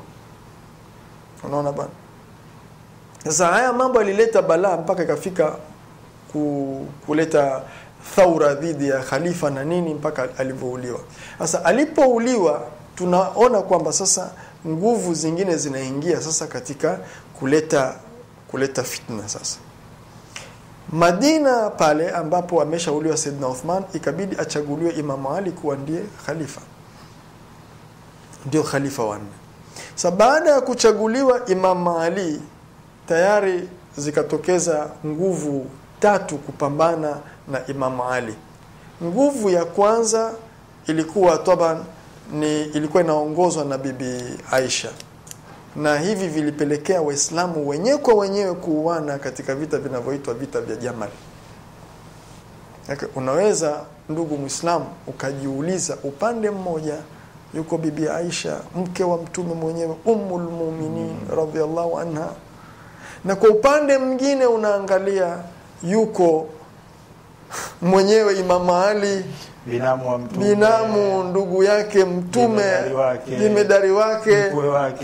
unaona bana sasa haya mambo yalileta balaa mpaka ikafika ku, kuleta thaura dhidi ya khalifa na nini mpaka alivyouliwa sasa alipouliwa tunaona kwamba sasa nguvu zingine zinaingia sasa katika kuleta kuleta fitna sasa Madina pale ambapo ameshauliwa Saidna Uthman ikabidi achaguliwe Imam Ali kuwa ndiye khalifa ndio khalifa wanne sa baada ya kuchaguliwa Imam Ali tayari zikatokeza nguvu tatu kupambana na Imam Ali nguvu ya kwanza ilikuwa taban ni ilikuwa inaongozwa na bibi Aisha na hivi vilipelekea waislamu wenyewe kwa wenyewe kuuana katika vita vinavyoitwa vita vya Jamal Yake, unaweza ndugu mwislamu ukajiuliza upande mmoja yuko bibi Aisha mke wa mtume mwenyewe ummul mu'minin radhiallahu anha na kwa upande mwingine unaangalia yuko mwenyewe Imam Ali binamu wa mtume binamu ndugu yake mtume Jemedari wake. jemedari wake mkwe wake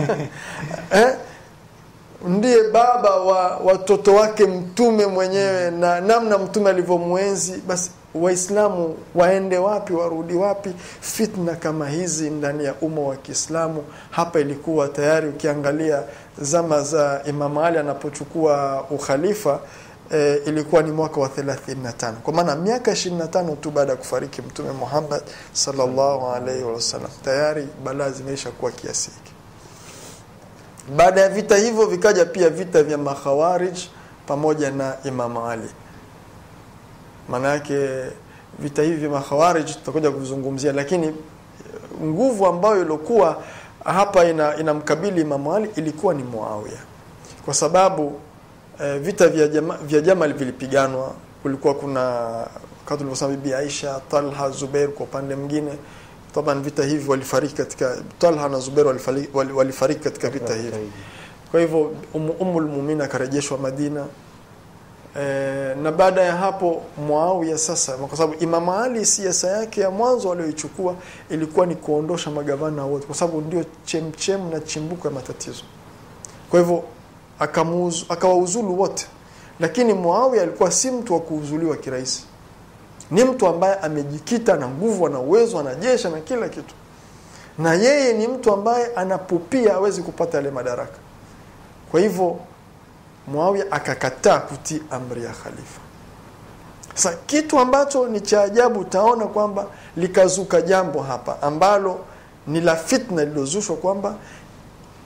eh? ndiye baba wa watoto wake mtume mwenyewe na namna mtume alivyomwenzi basi waislamu waende wapi warudi wapi fitna kama hizi ndani ya umma wa kiislamu hapa ilikuwa tayari ukiangalia zama za imam ali anapochukua ukhalifa e, ilikuwa ni mwaka wa 35 kwa maana miaka 25 tu baada ya kufariki mtume muhammad sallallahu alaihi wasallam tayari balaa zimeisha kuwa kiasi hiki baada ya vita hivyo vikaja pia vita vya makhawarij pamoja na Imam Ali. Maana yake vita hivi vya makhawarij tutakuja kuvizungumzia, lakini nguvu ambayo ilikuwa hapa ina inamkabili Imam Ali ilikuwa ni Muawiya, kwa sababu eh, vita vya, jama, vya Jamal vilipiganwa. Kulikuwa kuna kama tulivyosema, Bibi Aisha, Talha, Zubair kwa upande mwingine taban vita hivi walifariki katika Talha na Zubair walifariki, wal- walifariki katika vita hivi. Kwa hivyo Umu- Ummul Mu'minin akarejeshwa Madina e, na baada ya hapo Muawiya sasa, kwa sababu Imam Ali siasa yake ya mwanzo aliyoichukua ilikuwa ni kuondosha magavana wote, kwa sababu ndio chemchem na chimbuko ya matatizo. Kwa hivyo akamuuzu- akawauzulu wote, lakini Muawiya alikuwa si mtu wa kuuzuliwa kirahisi ni mtu ambaye amejikita na nguvu ana uwezo ana jeshi na kila kitu na yeye ni mtu ambaye anapupia hawezi kupata yale madaraka kwa hivyo Muawiya akakataa kutii amri ya khalifa sasa kitu ambacho ni cha ajabu utaona kwamba likazuka jambo hapa ambalo ni la fitna lililozushwa kwamba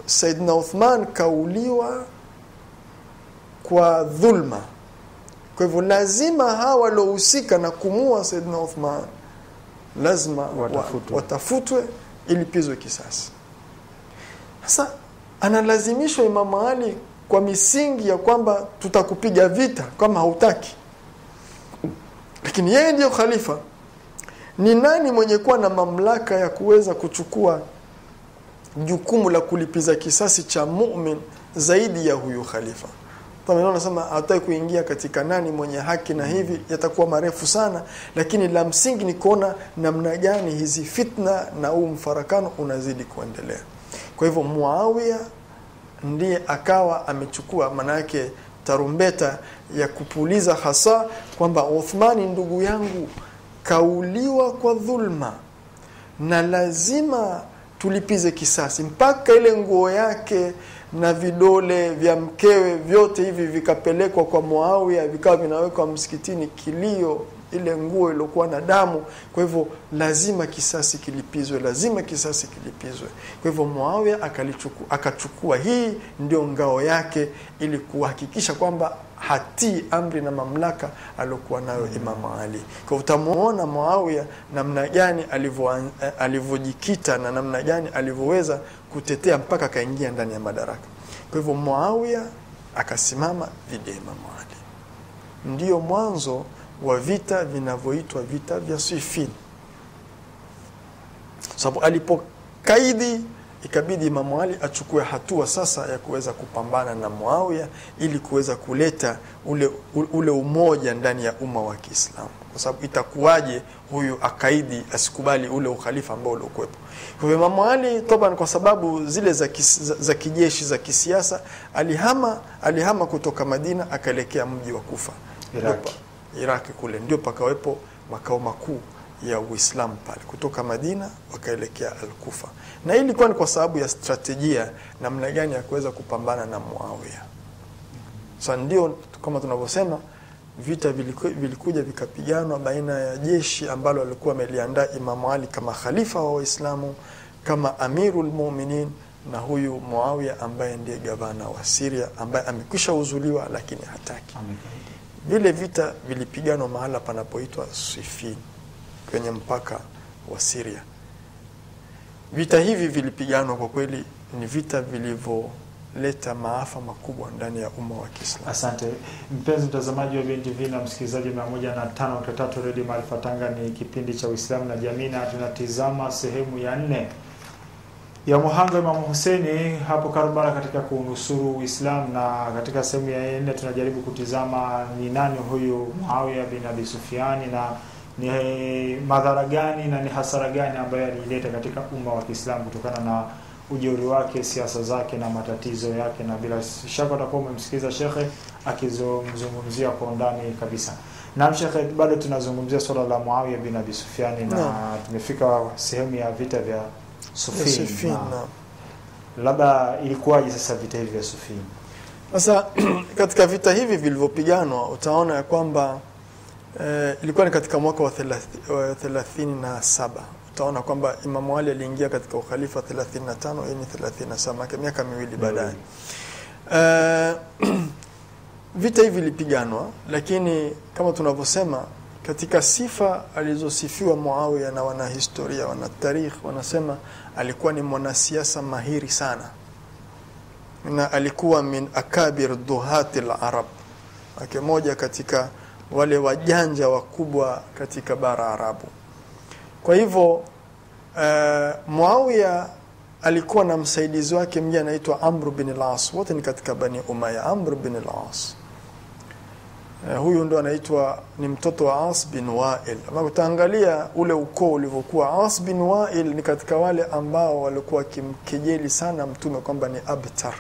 Saidna Uthman kauliwa kwa dhulma. Kwa hivyo lazima hawa waliohusika na kumua Saidna Uthman lazima Watafutwe. wa, watafutwe ilipizwe kisasi. Sasa analazimishwa Imamu Ali kwa misingi ya kwamba tutakupiga vita kama hautaki, lakini yeye ndiyo khalifa. Ni nani mwenye kuwa na mamlaka ya kuweza kuchukua jukumu la kulipiza kisasi cha mumin zaidi ya huyu khalifa? Anasema hataki kuingia katika nani mwenye haki na hivi, yatakuwa marefu sana, lakini la msingi ni kuona namna gani hizi fitna na huu mfarakano unazidi kuendelea. Kwa hivyo Muawiya ndiye akawa amechukua maana yake tarumbeta ya kupuliza hasa kwamba Uthmani ndugu yangu kauliwa kwa dhulma na lazima tulipize kisasi, mpaka ile nguo yake na vidole vya mkewe vyote hivi vikapelekwa kwa Muawiya, vikawa vinawekwa msikitini, kilio ile nguo iliyokuwa na damu. Kwa hivyo lazima kisasi kilipizwe, lazima kisasi kilipizwe. Kwa hivyo Muawiya akalichukua, akachukua hii ndio ngao yake, ili kuhakikisha kwamba hatii amri na mamlaka aliyokuwa nayo Imamu Ali. Kwa utamuona Muawiya namna gani alivyojikita na namna gani alivyoweza kutetea mpaka akaingia ndani ya madaraka. Kwa hivyo Muawiya akasimama dhidi ya Imamu Ali, ndiyo mwanzo wa vita vinavyoitwa vita vya Siffin, sababu alipokaidi ikabidi Imamu Ali achukue hatua sasa ya kuweza kupambana na Muawiya ili kuweza kuleta ule, ule umoja ndani ya umma wa Kiislamu, kwa sababu itakuwaje huyu akaidi asikubali ule ukhalifa ambao uliokuwepo. Kwa hivyo Imamu Ali toban, kwa sababu zile za, kis, za, za kijeshi za kisiasa, alihama alihama kutoka Madina akaelekea mji wa Kufa Iraki. Iraki kule ndio pakawepo makao makuu ya Uislamu pale. Kutoka Madina wakaelekea Al-Kufa, na hii ilikuwa ni kwa sababu ya strategia namna gani ya kuweza kupambana na Muawiya. Sasa ndio kama tunavyosema vita viliku, vilikuja vikapiganwa baina ya jeshi ambalo alikuwa ameliandaa Imamu Ali kama khalifa wa Waislamu, kama Amirul Mu'minin na huyu Muawiya ambaye ndiye gavana wa Syria ambaye amekwisha uzuliwa lakini hataki vile vita vilipiganwa mahala panapoitwa Siffin kwenye mpaka wa Syria. Vita hivi vilipiganwa kwa kweli, ni vita vilivyoleta maafa makubwa ndani ya umma wa Kiislamu. Asante mpenzi mtazamaji wa BNTV na msikilizaji mia moja na tano nukta tatu redio Maarifa Tanga, ni kipindi cha Uislamu na jamii, na tunatizama sehemu ya nne ya muhanga Imamu Huseini hapo Karbala katika kuunusuru Uislamu, na katika sehemu ya nne tunajaribu kutizama ni nani huyu Muawiya bin Abi Sufiani na ni madhara gani na ni hasara gani ambayo aliileta katika umma wa Kiislamu kutokana na ujeuri wake, siasa zake na matatizo yake, na bila shaka utakuwa umemsikiliza shekhe akizungumzia kwa undani kabisa. Naam shekhe, bado tunazungumzia swala la Muawiya bin Abi Sufiani na Naam. tumefika sehemu ya vita vya Sufin. Siffin, Na naam. labda ilikuwaje sasa vita hivi vya Sufin? Sasa katika vita hivi vilivyopiganwa utaona ya kwamba eh, ilikuwa ni katika mwaka wa thelathi- wa thelathini na saba. Utaona kwamba Imamu Ali aliingia katika ukhalifa 35 hii ni 37 maana miaka miwili baadaye. Eh, vita hivi vilipiganwa, lakini kama tunavyosema katika sifa alizosifiwa Muawiya na wanahistoria, wanatarikh wanasema alikuwa ni mwanasiasa mahiri sana na alikuwa min akabir duhati larab, ake moja katika wale wajanja wakubwa katika bara Arabu. Kwa hivyo uh, Muawiya alikuwa na msaidizi wake mmoja anaitwa Amr bin al-As, wote ni katika Bani Umayya. Amr bin al-As uh, huyu ndo anaitwa ni mtoto wa As bin Wail. Ama utaangalia ule ukoo ulivyokuwa, As bin Wail ni katika wale ambao walikuwa wakimkejeli sana Mtume kwamba ni abtar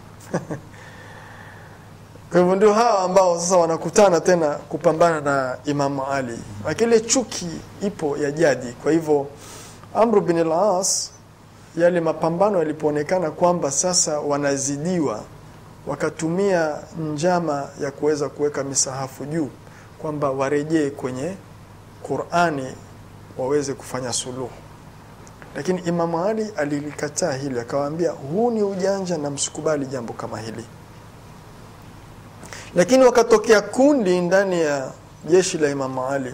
kwa hivyo ndio hawa ambao sasa wanakutana tena kupambana na Imamu Ali. Akile chuki ipo ya jadi. Kwa hivyo Amr bin al-As, yale mapambano yalipoonekana kwamba sasa wanazidiwa, wakatumia njama ya kuweza kuweka misahafu juu, kwamba warejee kwenye Qur'ani waweze kufanya suluhu. lakini Imamu Ali alilikataa hili, akawaambia huu ni ujanja na msikubali jambo kama hili. Lakini wakatokea kundi ndani ya jeshi la Imamu Ali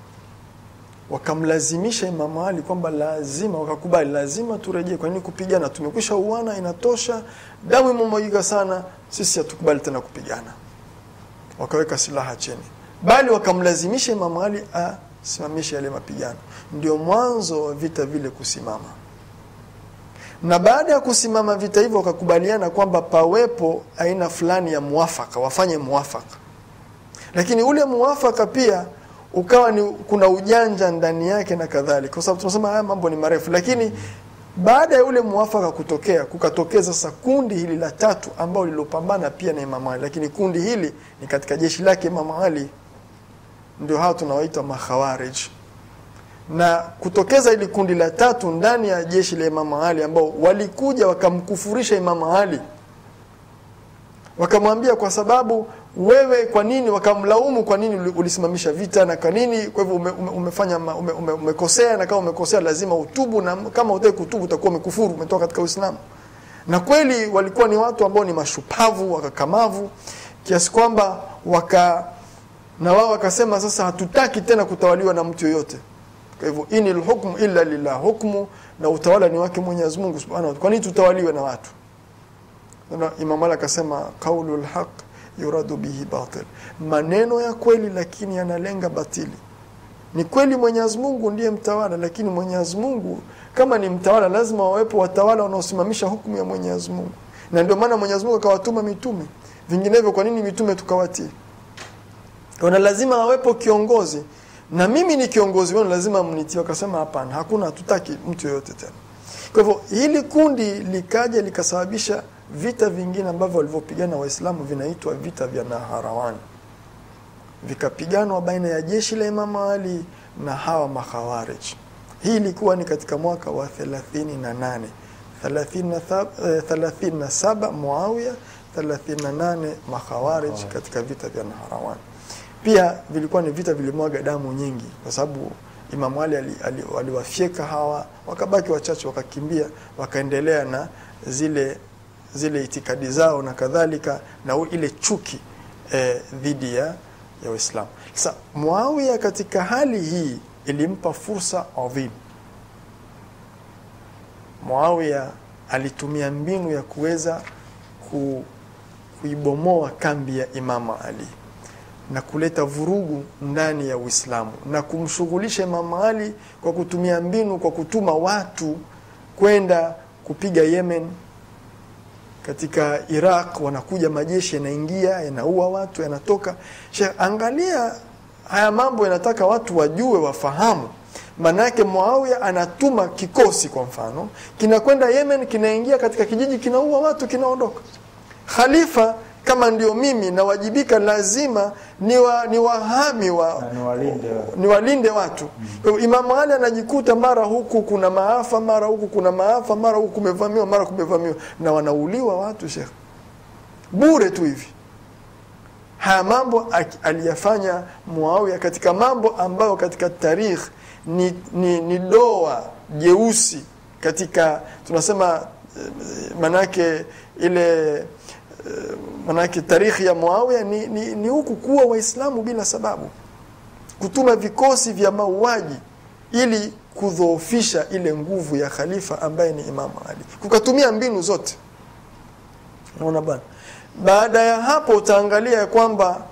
wakamlazimisha Imamu Ali kwamba lazima, wakakubali, lazima turejee. Kwa nini kupigana? Tumekwisha uana, inatosha, damu imemwagika sana, sisi hatukubali tena kupigana. Wakaweka silaha chini, bali wakamlazimisha Imamu Ali asimamishe yale mapigano. Ndio mwanzo wa vita vile kusimama, na baada ya kusimama vita hivyo wakakubaliana kwamba pawepo aina fulani ya muafaka, wafanye muafaka, lakini ule muafaka pia ukawa ni kuna ujanja ndani yake na kadhalika, kwa sababu tunasema haya mambo ni marefu. Lakini baada ya ule muafaka kutokea, kukatokea sasa kundi hili la tatu ambao lilopambana pia na Imam Ali, lakini kundi hili ni katika jeshi lake Imam Ali, ndio hao tunawaita makhawarij. Na kutokeza hili kundi la tatu ndani ya jeshi la Imam Ali, ambao walikuja wakamkufurisha Imam Ali, wakamwambia kwa sababu wewe kwa nini, wakamlaumu kwa nini ulisimamisha vita na kwa nini, kwa hivyo ume, ume, umefanya ume, ume, umekosea, na kama umekosea lazima utubu, na kama hutaki kutubu utakuwa umekufuru, umetoka katika Uislamu. Na kweli walikuwa ni watu ambao ni mashupavu, wakakamavu kiasi kwamba waka na wao wakasema, sasa hatutaki tena kutawaliwa na mtu yoyote. Kwa hivyo inil hukmu illa lillah, hukmu na utawala ni wake Mwenyezi Mungu Subhanahu wa Ta'ala. Kwa nini tutawaliwe na watu? Na Imam Ali akasema qaulul haq yuradu bihi batil, maneno ya kweli lakini yanalenga batili. Ni kweli Mwenyezi Mungu ndiye mtawala, lakini Mwenyezi Mungu kama ni mtawala, lazima wawepo watawala wanaosimamisha hukumu ya Mwenyezi Mungu, na ndio maana Mwenyezi Mungu akawatuma mitume. Vinginevyo, kwa nini mitume tukawatii? Kuna lazima awepo kiongozi, na mimi ni kiongozi wenu, lazima mnitii. Wakasema hapana, hakuna, hatutaki mtu yoyote tena. Kwa hivyo hili kundi likaja likasababisha vita vingine ambavyo walivyopigana Waislamu vinaitwa vita vya Naharawan, vikapiganwa baina ya jeshi la Imamu Ali na hawa makhawarij. Hii ilikuwa ni katika mwaka wa 38 37 Muawiya, 38 makhawarij katika vita vya Naharawan. Pia vilikuwa ni vita vilimwaga damu nyingi, kwa sababu Imamu Ali aliwafyeka hawa, wakabaki wachache, wakakimbia, wakaendelea na zile zile itikadi zao na kadhalika na ile chuki eh, dhidi ya ya Uislamu. Sasa Muawiya katika hali hii ilimpa fursa adhim. Muawiya alitumia mbinu ya kuweza ku, kuibomoa kambi ya Imama Ali na kuleta vurugu ndani ya Uislamu na kumshughulisha Imama Ali kwa kutumia mbinu, kwa kutuma watu kwenda kupiga Yemen katika Iraq wanakuja majeshi yanaingia yanaua watu yanatoka. Sheikh, angalia haya mambo, yanataka watu wajue, wafahamu. Maana yake Muawiya anatuma kikosi, kwa mfano, kinakwenda Yemen, kinaingia katika kijiji, kinaua watu, kinaondoka. Khalifa kama ndio mimi nawajibika, lazima ni wa, ni wahami wa, ni walinde watu mm. Imamu Ali anajikuta mara huku kuna maafa, mara huku kuna maafa, mara huku kumevamiwa, mara kumevamiwa, na wanauliwa watu Sheikh, bure tu hivi. Haya mambo aliyafanya Muawiya katika mambo ambayo katika tarikh ni, ni, ni doa jeusi katika tunasema manake ile manake tarikhi ya Muawiya ni, ni, ni huku kuwa Waislamu bila sababu, kutuma vikosi vya mauaji ili kudhoofisha ile nguvu ya khalifa ambaye ni Imamu Ali, kukatumia mbinu zote. Naona bwana. Baada ya hapo utaangalia ya kwamba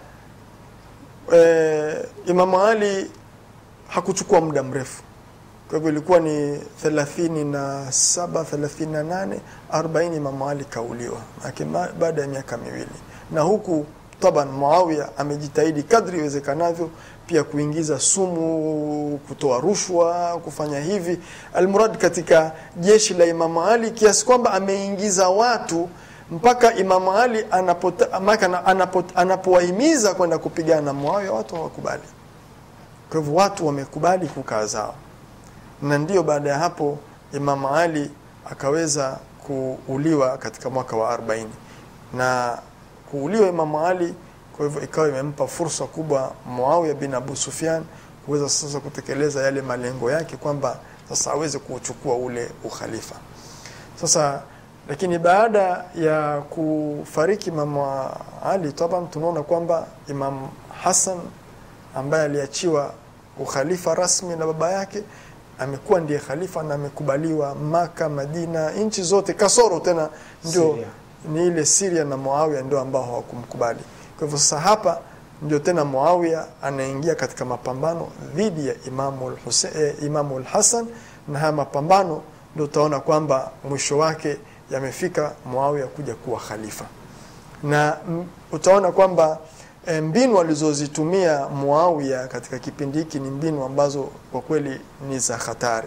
e, Imamu Ali hakuchukua muda mrefu kwa hivyo ilikuwa ni 37 38 40 Imamu Ali kauliwa baada ya miaka miwili, na huku taban Muawiya amejitahidi kadri iwezekanavyo pia kuingiza sumu, kutoa rushwa, kufanya hivi almurad katika jeshi la Imamu Ali kiasi kwamba ameingiza watu mpaka Imamu Ali anapowahimiza kwenda kupigana na Muawiya watu hawakubali. Kwa hivyo watu wamekubali kukaa zao na ndiyo baada ya hapo Imam Ali akaweza kuuliwa katika mwaka wa 40 na kuuliwa Imam Ali, kwa hivyo ikawa imempa fursa kubwa Muawiya bin Abu Sufyan kuweza sasa kutekeleza yale malengo yake kwamba sasa aweze kuchukua ule ukhalifa sasa lakini baada ya kufariki Imam Ali taban tunaona kwamba Imam Hassan ambaye aliachiwa ukhalifa rasmi na baba yake amekuwa ndiye khalifa na amekubaliwa Maka, Madina, nchi zote kasoro tena ndio Syria. ni ile Syria na Muawiya ndio ambao hawakumkubali. Kwa hivyo sasa hapa ndio tena Muawiya anaingia katika mapambano dhidi ya Imamu Hussein, eh, Imamu Hassan na haya mapambano ndio utaona kwamba mwisho wake yamefika Muawiya kuja kuwa khalifa na mm, utaona kwamba e, mbinu alizozitumia Muawiya katika kipindi hiki ni mbinu ambazo kwa kweli ni za hatari.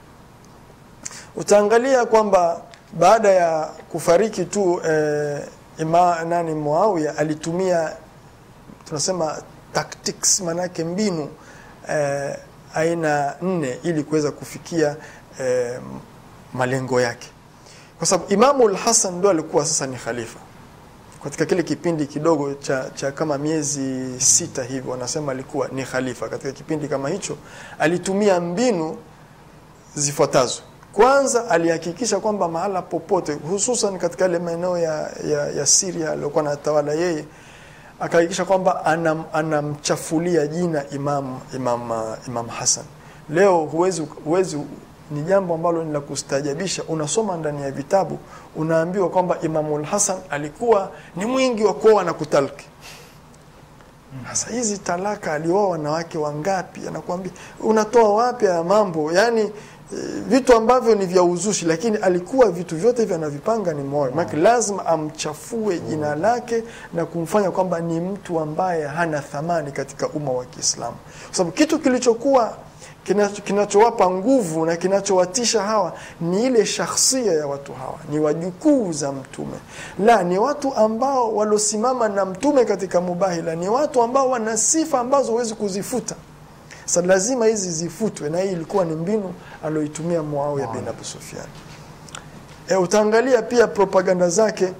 Utaangalia kwamba baada ya kufariki tu e, ima, nani Muawiya alitumia tunasema tactics, manake mbinu e, aina nne ili kuweza kufikia e, malengo yake, kwa sababu Imamu al-Hasan ndo alikuwa sasa ni khalifa katika kile kipindi kidogo cha, cha kama miezi sita hivi, wanasema alikuwa ni khalifa. Katika kipindi kama hicho alitumia mbinu zifuatazo. Kwanza alihakikisha kwamba mahala popote, hususan katika yale maeneo ya, ya, ya Syria aliyokuwa anatawala yeye, akahakikisha kwamba anam, anamchafulia jina Imam, Imam, uh, Imam Hassan. Leo huwezi, huwezi ni jambo ambalo ni la kustajabisha. Unasoma ndani ya vitabu unaambiwa kwamba Imamul Hasan alikuwa ni mwingi wa kuoa na kutalki. Sasa hizi talaka, alioa wanawake wangapi? Anakuambia unatoa wapi haya mambo? Yani e, vitu ambavyo ni vya uzushi, lakini alikuwa vitu vyote hivyo anavipanga ni moyo maana lazima amchafue jina lake na kumfanya kwamba ni mtu ambaye hana thamani katika umma wa Kiislamu, kwa sababu kitu kilichokuwa kinacho- kinachowapa nguvu na kinachowatisha hawa ni ile shakhsia ya watu hawa, ni wajukuu za Mtume, la ni watu ambao waliosimama na Mtume katika mubahila, ni watu ambao wana sifa ambazo huwezi kuzifuta. Sasa lazima hizi zifutwe, na hii ilikuwa ni mbinu aliyoitumia Muawiya bin Abi Sufyan. E, utaangalia pia propaganda zake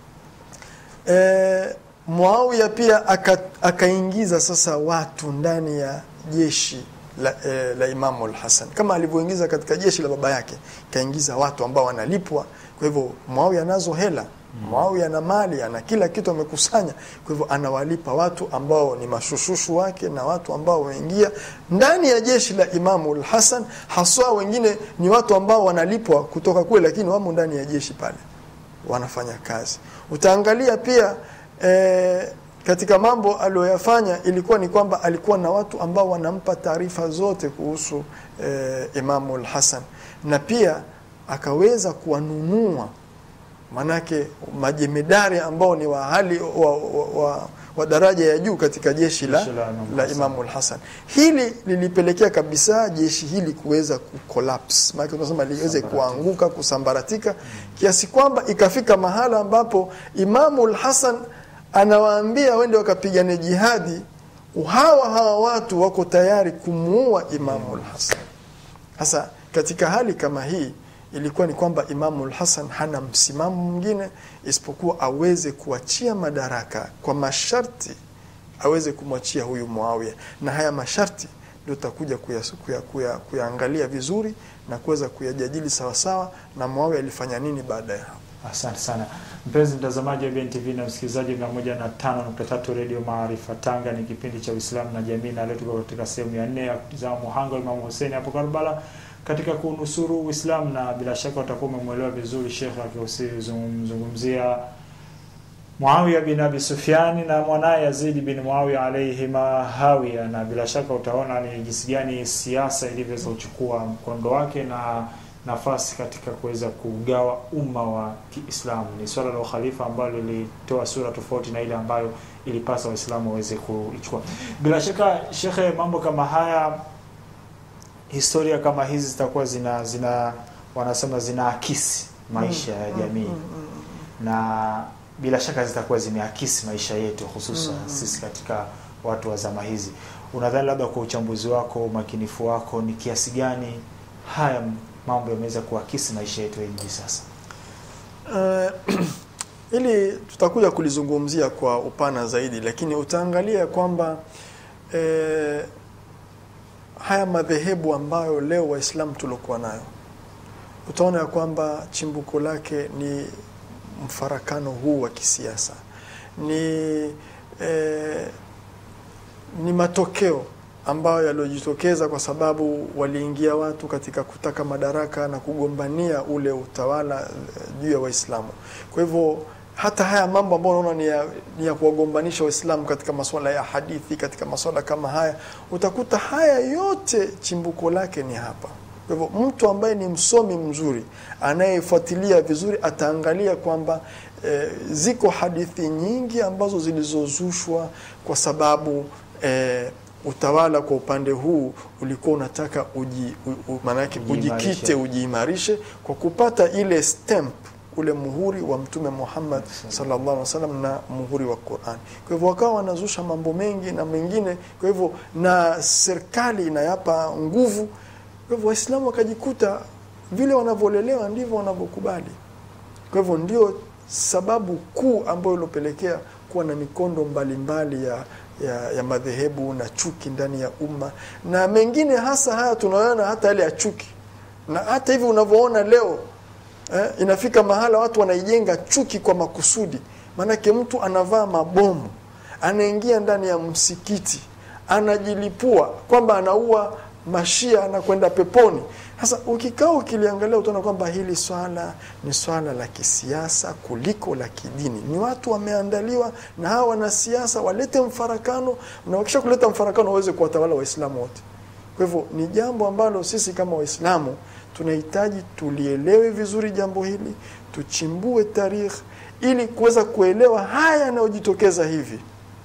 e, Muawiya pia aka- akaingiza sasa watu ndani ya jeshi la, e, la Imamu al-Hasan kama alivyoingiza katika jeshi la baba yake, kaingiza watu ambao wanalipwa. Kwa hivyo Muawiya anazo hela Muawiya ana mali, ana kila kitu amekusanya. Kwa hivyo anawalipa watu ambao ni mashushushu wake na watu ambao wameingia ndani ya jeshi la Imamu al-Hasan, haswa wengine ni watu ambao wanalipwa kutoka kule, lakini wamo ndani ya jeshi pale wanafanya kazi. Utaangalia pia e, katika mambo aliyoyafanya ilikuwa ni kwamba alikuwa na watu ambao wanampa taarifa zote kuhusu e, Imamu al-Hasan na pia akaweza kuwanunua manake majemedari ambao ni wa hali wa, wa, wa, wa daraja ya juu katika jeshi la, Jeshi la Imamu la Hassan. Imamu al-Hasan. Hili lilipelekea kabisa jeshi hili kuweza kucollapse, maana tunasema liweze kuanguka, kusambaratika kiasi kwamba ikafika mahala ambapo Imamu al-Hasan anawaambia wende wakapigane jihadi, hawa hawa watu wako tayari kumuua Imamu al-Hasan. Sasa katika hali kama hii ilikuwa ni kwamba Imamu al-Hasan hana msimamo mwingine isipokuwa aweze kuachia madaraka kwa masharti, aweze kumwachia huyu Muawiya, na haya masharti ndio tutakuja kuya- kuya- kuya- kuyaangalia vizuri na kuweza kuyajadili sawasawa, na Muawiya alifanya nini baada ya hapo. Asante sana mpenzi mtazamaji wa BNTV na msikilizaji wa 105.3 Radio Maarifa Tanga, ni kipindi cha Uislamu na jamii, na leo tuko katika sehemu ya nne ya kutizama muhanga wa Imam Hussein hapo Karbala katika kunusuru Uislamu, na bila shaka utakuwa umemwelewa vizuri Sheikh akizungumzia Muawiya bin Abi Sufyan na mwanaye Yazid bin Muawiya alayhima hawiya, na bila shaka utaona ni jinsi gani siasa ilivyoweza kuchukua mkondo wake na nafasi katika kuweza kugawa umma wa Kiislamu. Ni swala la ukhalifa ambalo lilitoa sura tofauti na ile ambayo ilipasa Waislamu waweze kuichukua. Bila shaka, shekhe, mambo kama haya, historia kama hizi zitakuwa zina zina wanasema zinaakisi maisha ya jamii na bila shaka zitakuwa zimeakisi maisha yetu hususan Mm. sisi katika watu wa zama hizi. Unadhani labda kwa uchambuzi wako, umakinifu wako, ni kiasi gani haya mambo yameweza kuakisi maisha yetu hivi sasa? Eh, ili tutakuja kulizungumzia kwa upana zaidi, lakini utaangalia kwamba eh, haya madhehebu ambayo leo Waislamu tuliokuwa nayo, utaona ya kwamba chimbuko lake ni mfarakano huu wa kisiasa, ni eh, ni matokeo ambayo yaliyojitokeza kwa sababu waliingia watu katika kutaka madaraka na kugombania ule utawala eh, juu ya Waislamu. Kwa hivyo hata haya mambo ambayo unaona ni ya, ni ya kuwagombanisha Waislamu katika masuala ya hadithi, katika masuala kama haya, utakuta haya yote chimbuko lake ni hapa. Kwa hivyo mtu ambaye ni msomi mzuri anayefuatilia vizuri ataangalia kwamba eh, ziko hadithi nyingi ambazo zilizozushwa kwa sababu eh, utawala kwa upande huu ulikuwa unataka uji, u, u, maanake Ujiimarishe. ujikite ujiimarishe kwa kupata ile stamp ule muhuri wa Mtume Muhammad sallallahu alaihi wasallam na muhuri wa Qur'an. Kwa hivyo wakawa wanazusha mambo mengi na mengine, kwa hivyo na serikali inayapa nguvu. Kwa hivyo Waislamu wakajikuta vile wanavyolelewa ndivyo wanavyokubali. Kwa hivyo ndio sababu kuu ambayo ilopelekea kuwa na mikondo mbalimbali ya, ya, ya madhehebu na chuki ndani ya umma na mengine, hasa haya tunaona hata yale ya chuki, na hata hivi unavyoona leo eh, inafika mahala watu wanaijenga chuki kwa makusudi. Maanake mtu anavaa mabomu, anaingia ndani ya msikiti, anajilipua kwamba anaua mashia, anakwenda peponi. Sasa ukikaa ukiliangalia, utaona kwamba hili swala ni swala la kisiasa kuliko la kidini. Ni watu wameandaliwa na hawa wanasiasa walete mfarakano, na wakisha kuleta mfarakano waweze kuwatawala Waislamu wote. Kwa hivyo ni jambo ambalo sisi kama Waislamu tunahitaji tulielewe vizuri jambo hili, tuchimbue tarikh ili kuweza kuelewa haya yanayojitokeza hivi.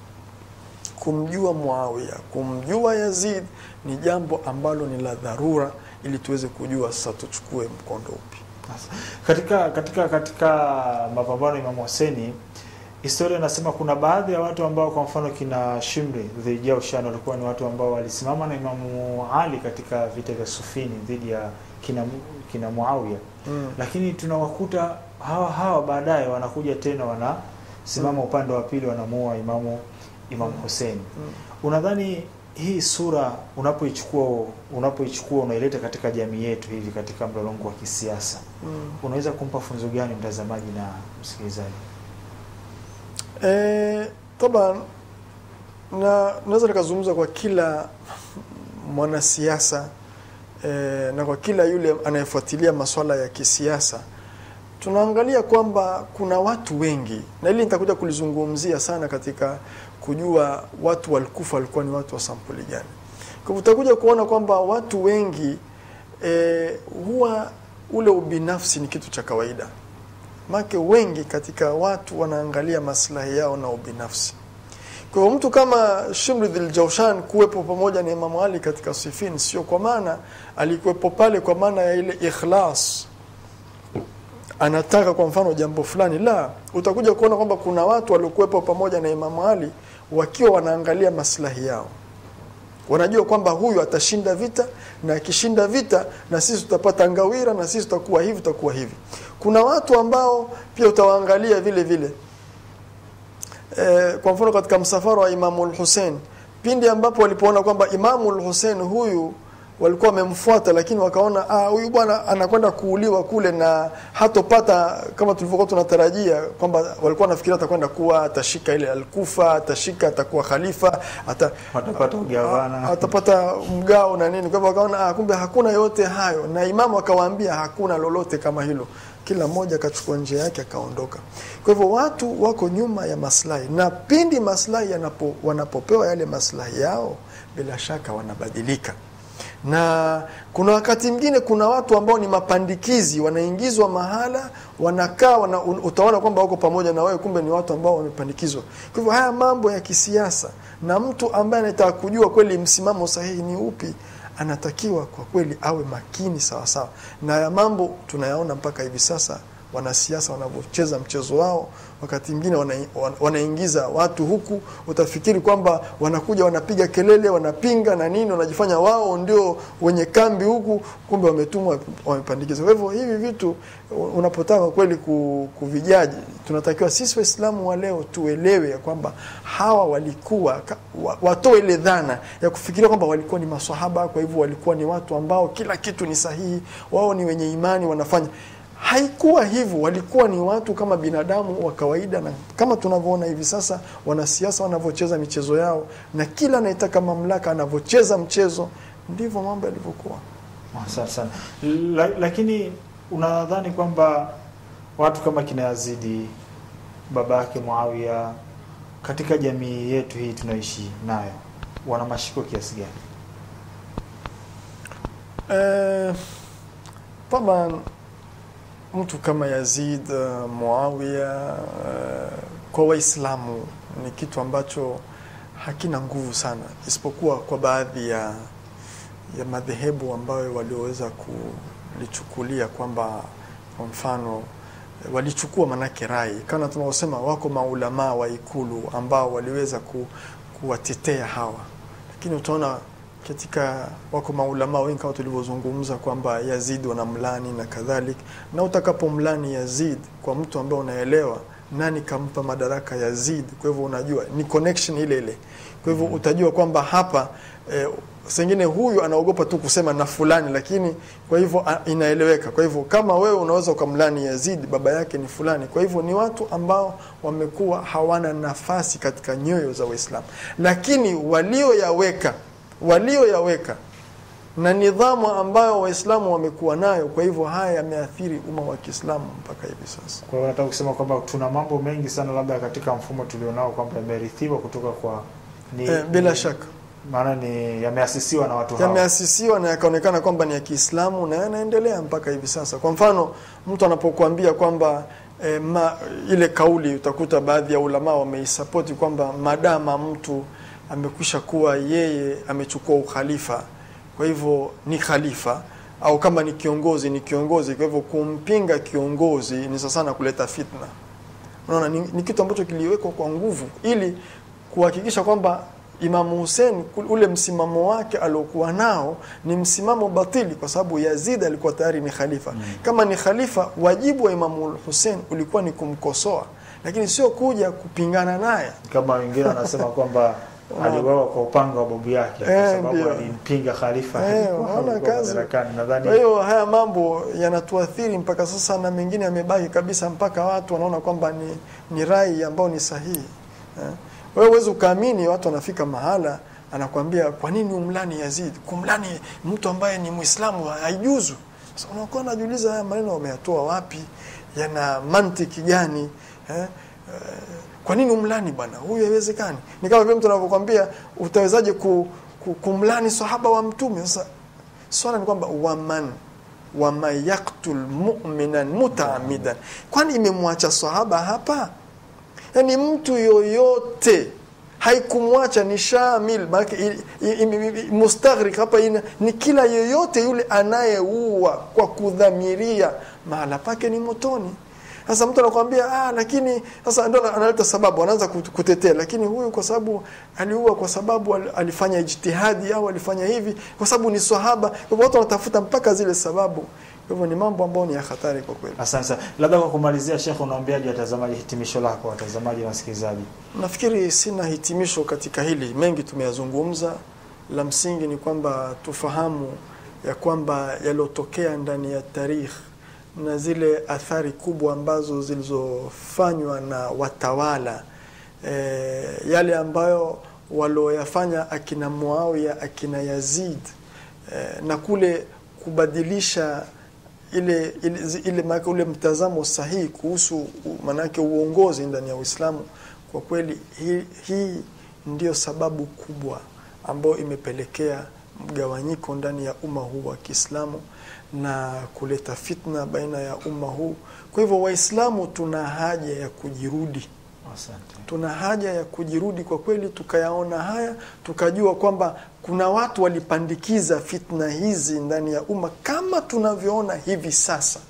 Kumjua Muawiya, kumjua Yazid ni jambo ambalo ni la dharura, ili tuweze kujua sasa tuchukue mkondo upi. Katika katika katika mapambano ya Imam Hussein, historia inasema kuna baadhi ya watu ambao kwa mfano kina Shimri dhidi ya Ushani walikuwa ni watu ambao walisimama na Imamu Ali katika vita vya Sufini dhidi ya kina kina Muawiya, Mm. lakini tunawakuta hawa hawa baadaye wanakuja tena wanasimama upande wa pili wanamuua Imamu Imam Hussein. Mm. Unadhani hii sura unapoichukua unapoichukua unaileta katika jamii yetu hivi katika mlolongo wa kisiasa Mm. unaweza kumpa funzo gani mtazamaji na msikilizaji? E, taban na naweza nikazungumza kwa kila mwanasiasa e, na kwa kila yule anayefuatilia masuala ya kisiasa, tunaangalia kwamba kuna watu wengi, na hili nitakuja kulizungumzia sana katika kujua watu walikufa walikuwa ni watu wa sampuli gani. Kwa hivyo utakuja kuona kwamba watu wengi e, huwa ule ubinafsi ni kitu cha kawaida make wengi katika watu wanaangalia maslahi yao na ubinafsi. Kwa hivyo mtu kama Shimri dhil Jaushan kuwepo pamoja na Imamu Ali katika Sifin, sio kwa maana alikuwepo pale kwa maana ya ile ikhlas, anataka kwa mfano jambo fulani. La, utakuja kuona kwamba kuna watu waliokuwepo pamoja na Imamu Ali wakiwa wanaangalia maslahi yao wanajua kwamba huyu atashinda vita na akishinda vita na sisi tutapata ngawira na sisi tutakuwa hivi tutakuwa hivi. Kuna watu ambao pia utawaangalia vile vile e, kwa mfano katika msafara wa Imamu al-Hussein pindi ambapo walipoona kwamba Imamu al-Hussein huyu walikuwa wamemfuata, lakini wakaona ah, huyu bwana anakwenda kuuliwa kule na hatopata kama tulivyokuwa tunatarajia, kwamba walikuwa wanafikiria atakwenda kuwa atashika ile Al-Kufa, atashika atakuwa khalifa ata, Watapata ugavana. a- atapata mgao na nini. Kwa hivyo wakaona ah, kumbe hakuna yote hayo, na imamu akawaambia hakuna lolote kama hilo. Kila mmoja akachukua njia yake akaondoka. Kwa hivyo watu wako nyuma ya maslahi, na pindi maslahi yanapo, wanapopewa yale maslahi yao, bila shaka wanabadilika na kuna wakati mwingine kuna watu ambao ni mapandikizi wanaingizwa mahala wanakaa wana, un- utaona kwamba wako pamoja na wewe kumbe ni watu ambao wamepandikizwa kwa hivyo haya mambo ya kisiasa na mtu ambaye anataka kujua kweli msimamo sahihi ni upi anatakiwa kwa kweli awe makini sawa sawa na ya mambo tunayaona mpaka hivi sasa wanasiasa wanavyocheza mchezo wao wakati mwingine wana, wana- wanaingiza watu huku utafikiri kwamba wanakuja wanapiga kelele wanapinga na nini wanajifanya wao ndio wenye kambi huku kumbe wametumwa wamepandikiza kwa hivyo hivi vitu unapotaka kweli ku- kuvijaji tunatakiwa sisi waislamu wa leo tuelewe ya kwamba hawa walikuwa ka- wa- watoe ile dhana ya kufikiria kwamba walikuwa ni maswahaba kwa hivyo walikuwa ni watu ambao kila kitu ni sahihi wao ni wenye imani wanafanya haikuwa hivyo walikuwa ni watu kama binadamu wa kawaida na kama tunavyoona hivi sasa wanasiasa wanavyocheza michezo yao na kila anayetaka mamlaka anavyocheza mchezo ndivyo mambo yalivyokuwa Asante sana. La, lakini unadhani kwamba watu kama kina Yazidi baba yake Muawiya katika jamii yetu hii tunaoishi nayo wana mashiko kiasi gani? Eh, taban mtu kama Yazid uh, Muawiya uh, kwa Waislamu ni kitu ambacho hakina nguvu sana, isipokuwa kwa baadhi ya ya madhehebu ambayo walioweza kulichukulia kwamba kwa mfano eh, walichukua manake rai kama tunavyosema, wako maulamaa wa ikulu ambao waliweza ku, kuwatetea hawa, lakini utaona katika wako maulamaa wengi kama tulivyozungumza kwamba Yazid wanamlani na kadhalik, na utakapomlani Yazid kwa mtu ambaye unaelewa nani kampa madaraka Yazid, kwa hivyo unajua ni connection ile ile, kwa hivyo utajua kwamba hapa eh, sengine huyu anaogopa tu kusema na fulani, lakini kwa hivyo a- inaeleweka. Kwa hivyo kama wewe unaweza ukamlani Yazid, baba yake ni fulani. Kwa hivyo ni watu ambao wamekuwa hawana nafasi katika nyoyo za Waislamu, lakini walioyaweka walioyaweka na nidhamu ambayo Waislamu wamekuwa nayo, kwa hivyo haya yameathiri umma wa Kiislamu mpaka hivi sasa. Kwa hiyo nataka kusema kwamba tuna mambo mengi sana labda katika mfumo tulionao kwamba yamerithiwa kutoka kwa ni, Eh, bila ni- shaka maana ni yameasisiwa na watu hao. yameasisiwa na yakaonekana kwamba ni ya Kiislamu na yanaendelea mpaka hivi sasa. Kwa mfano, mtu anapokuambia kwamba e, ma, ile kauli utakuta baadhi ya ulama wameisapoti kwamba madama mtu amekwisha kuwa yeye amechukua ukhalifa, kwa hivyo ni khalifa au kama ni kiongozi ni kiongozi, kwa hivyo kumpinga kiongozi ni sasa sana kuleta fitna. Unaona, ni, ni kitu ambacho kiliwekwa kwa nguvu ili kuhakikisha kwamba Imamu Hussein kul- ule msimamo wake aliokuwa nao ni msimamo batili, kwa sababu Yazid alikuwa tayari ni khalifa. Mm. Kama ni khalifa, wajibu wa Imamu Hussein ulikuwa ni kumkosoa, lakini sio kuja kupingana naye. kama wengine wanasema kwamba Wow. aliuawa kwa upanga wa babu yake kwa Eh, sababu ndio. alimpinga khalifa Eh, alikuwa unaona alikuwa kazi. madarakani. Nadhani Kwa hiyo haya mambo yanatuathiri mpaka sasa, na mengine yamebaki kabisa mpaka watu wanaona kwamba ni, ni rai ambao ni sahihi eh. Wewe huwezi ukaamini, watu wanafika mahala anakwambia kwa nini umlani Yazid? Kumlani mtu ambaye ni Muislamu haijuzu. Sasa unakuwa unajiuliza haya maneno wameyatoa wapi, yana mantiki gani eh? Eh, kwa nini umlani bwana huyu? Haiwezekani. Ni kama vile mtu anavyokwambia utawezaje ku, ku, kumlani sahaba wa Mtume? Sasa swala ni kwamba waman waman yaktul mu'minan mutaamidan, kwani imemwacha sahaba hapa? Yaani mtu yoyote haikumwacha ni shamil, maana mustaghrik hapa ina, ni kila yoyote yule anayeua kwa kudhamiria, mahala pake ni motoni. Sasa mtu anakuambia ah, lakini sasa ndio analeta sababu, anaanza kut- kutetea, lakini huyu kwa sababu aliua kwa sababu al- alifanya ijtihadi au alifanya hivi kwa sababu ni sahaba. Kwa hivyo watu wanatafuta mpaka zile sababu. Kwa hivyo ni mambo ambayo ni ya hatari kwa kweli. asante sana. Labda kwa kumalizia, Sheikh, unaambiaje watazamaji, hitimisho lako watazamaji na wasikilizaji? Nafikiri sina hitimisho katika hili, mengi tumeyazungumza. La msingi ni kwamba tufahamu ya kwamba yaliyotokea ndani ya tarikh na zile athari kubwa ambazo zilizofanywa na watawala e, yale ambayo walioyafanya akina Muawiya akina Yazid e, na kule kubadilisha ile ile, ile, maana ule mtazamo sahihi kuhusu u- maanake uongozi ndani ya Uislamu. Kwa kweli hii, hii ndio sababu kubwa ambayo imepelekea mgawanyiko ndani ya umma huu wa Kiislamu na kuleta fitna baina ya umma huu. Kwa hivyo Waislamu tuna haja ya kujirudi Asante. tuna haja ya kujirudi kwa kweli, tukayaona haya, tukajua kwamba kuna watu walipandikiza fitna hizi ndani ya umma kama tunavyoona hivi sasa.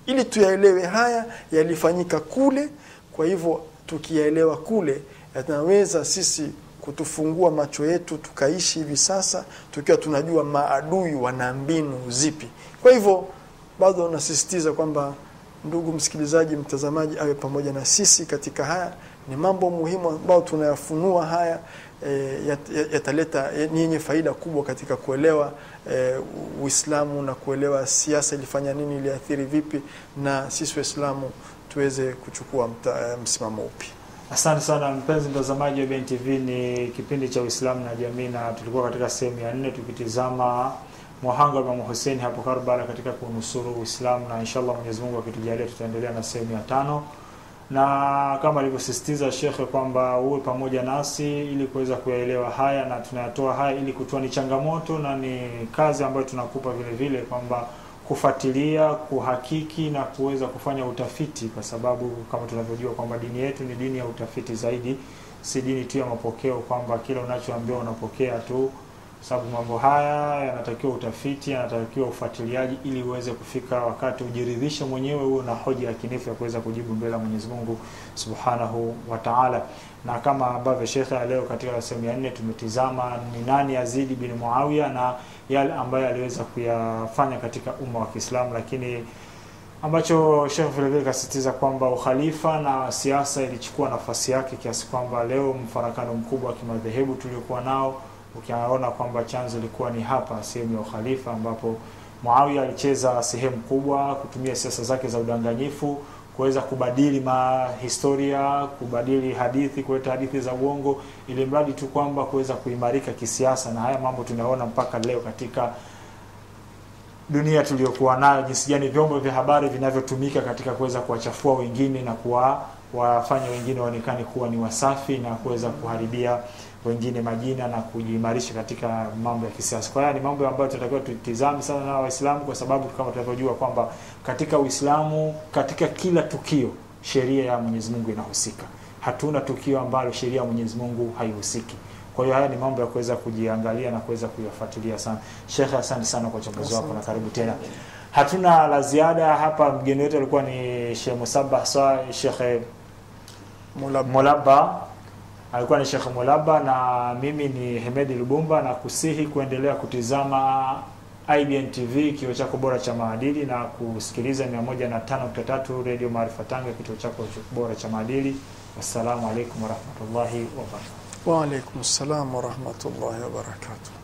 ili tuyaelewe haya yalifanyika kule kwa hivyo tukiyaelewa kule yanaweza sisi kutufungua macho yetu tukaishi hivi sasa tukiwa tunajua maadui wana mbinu zipi kwa hivyo bado nasisitiza kwamba ndugu msikilizaji mtazamaji awe pamoja na sisi katika haya ni mambo muhimu ambayo tunayafunua haya e, yataleta yat ni yenye faida kubwa katika kuelewa e, Uislamu na kuelewa siasa ilifanya nini iliathiri vipi na sisi Waislamu tuweze kuchukua mta, msimamo upi Asante sana mpenzi mtazamaji wa BNTV, ni kipindi cha Uislamu na jamii, na tulikuwa katika sehemu ya nne tukitizama mwahanga wa Imam Hussein hapo Karbala katika kunusuru Uislamu, na inshallah Mwenyezi Mungu akitujalia tutaendelea na sehemu ya tano, na kama alivyosisitiza shekhe kwamba uwe pamoja nasi ili kuweza kuyaelewa haya, na tunayatoa haya ili kutoa ni changamoto na ni kazi ambayo tunakupa vile vile kwamba kufuatilia, kuhakiki na kuweza kufanya utafiti, kwa sababu kama tunavyojua kwamba dini yetu ni dini ya utafiti zaidi, si dini tu ya mapokeo, kwamba kila unachoambiwa unapokea tu, sababu mambo haya yanatakiwa utafiti, yanatakiwa ufuatiliaji, ili uweze kufika wakati ujiridhishe mwenyewe, uwe na hoja ya kinifu ya kuweza kujibu mbele ya Mwenyezi Mungu Subhanahu wa Ta'ala. Na kama ambavyo shekhe leo katika sehemu ya nne tumetizama ni nani Yazidi bin Muawiya na yale ambayo aliweza kuyafanya katika umma wa Kiislamu, lakini ambacho Sheikh vile vile kasisitiza kwamba ukhalifa na siasa ilichukua nafasi yake kiasi kwamba leo mfarakano mkubwa wa kimadhehebu tuliokuwa nao ukiona kwamba chanzo ilikuwa ni hapa sehemu ya ukhalifa, ambapo Muawiya alicheza sehemu kubwa kutumia siasa zake za udanganyifu kuweza kubadili mahistoria, kubadili hadithi, kuleta hadithi za uongo, ili mradi tu kwamba kuweza kuimarika kisiasa. Na haya mambo tunaona mpaka leo katika dunia tuliyokuwa nayo, jinsi gani vyombo vya habari vinavyotumika katika kuweza kuwachafua wengine na kuwa wafanya wengine waonekane kuwa ni wasafi na kuweza kuharibia wengine majina na kujiimarisha katika mambo ya kisiasa. Kwa hiyo ni mambo ambayo tunatakiwa tutizame sana na Waislamu, kwa sababu kama tunavyojua kwamba katika Uislamu, katika kila tukio sheria ya Mwenyezi Mungu inahusika. Hatuna tukio ambalo sheria ya Mwenyezi Mungu haihusiki. Kwa hiyo haya ni mambo ya kuweza kujiangalia na kuweza kuyafuatilia sana. Sheikh, asante sana kwa uchambuzi wako na karibu tena. Hatuna la ziada hapa. Mgeni wetu alikuwa ni Sheikh Musabah Sa Sheikh Mulab Mulaba alikuwa ni Sheikh Mulaba na mimi ni Hemedi Lubumba, na kusihi kuendelea kutizama IBN TV, kituo chako bora cha maadili, na kusikiliza 105.3 Radio Maarifa Tanga, kituo chako bora cha maadili. Wassalamu alaikum warahmatullahi wabarakatuh. wa alaikum salam wa rahmatullahi wa barakatuh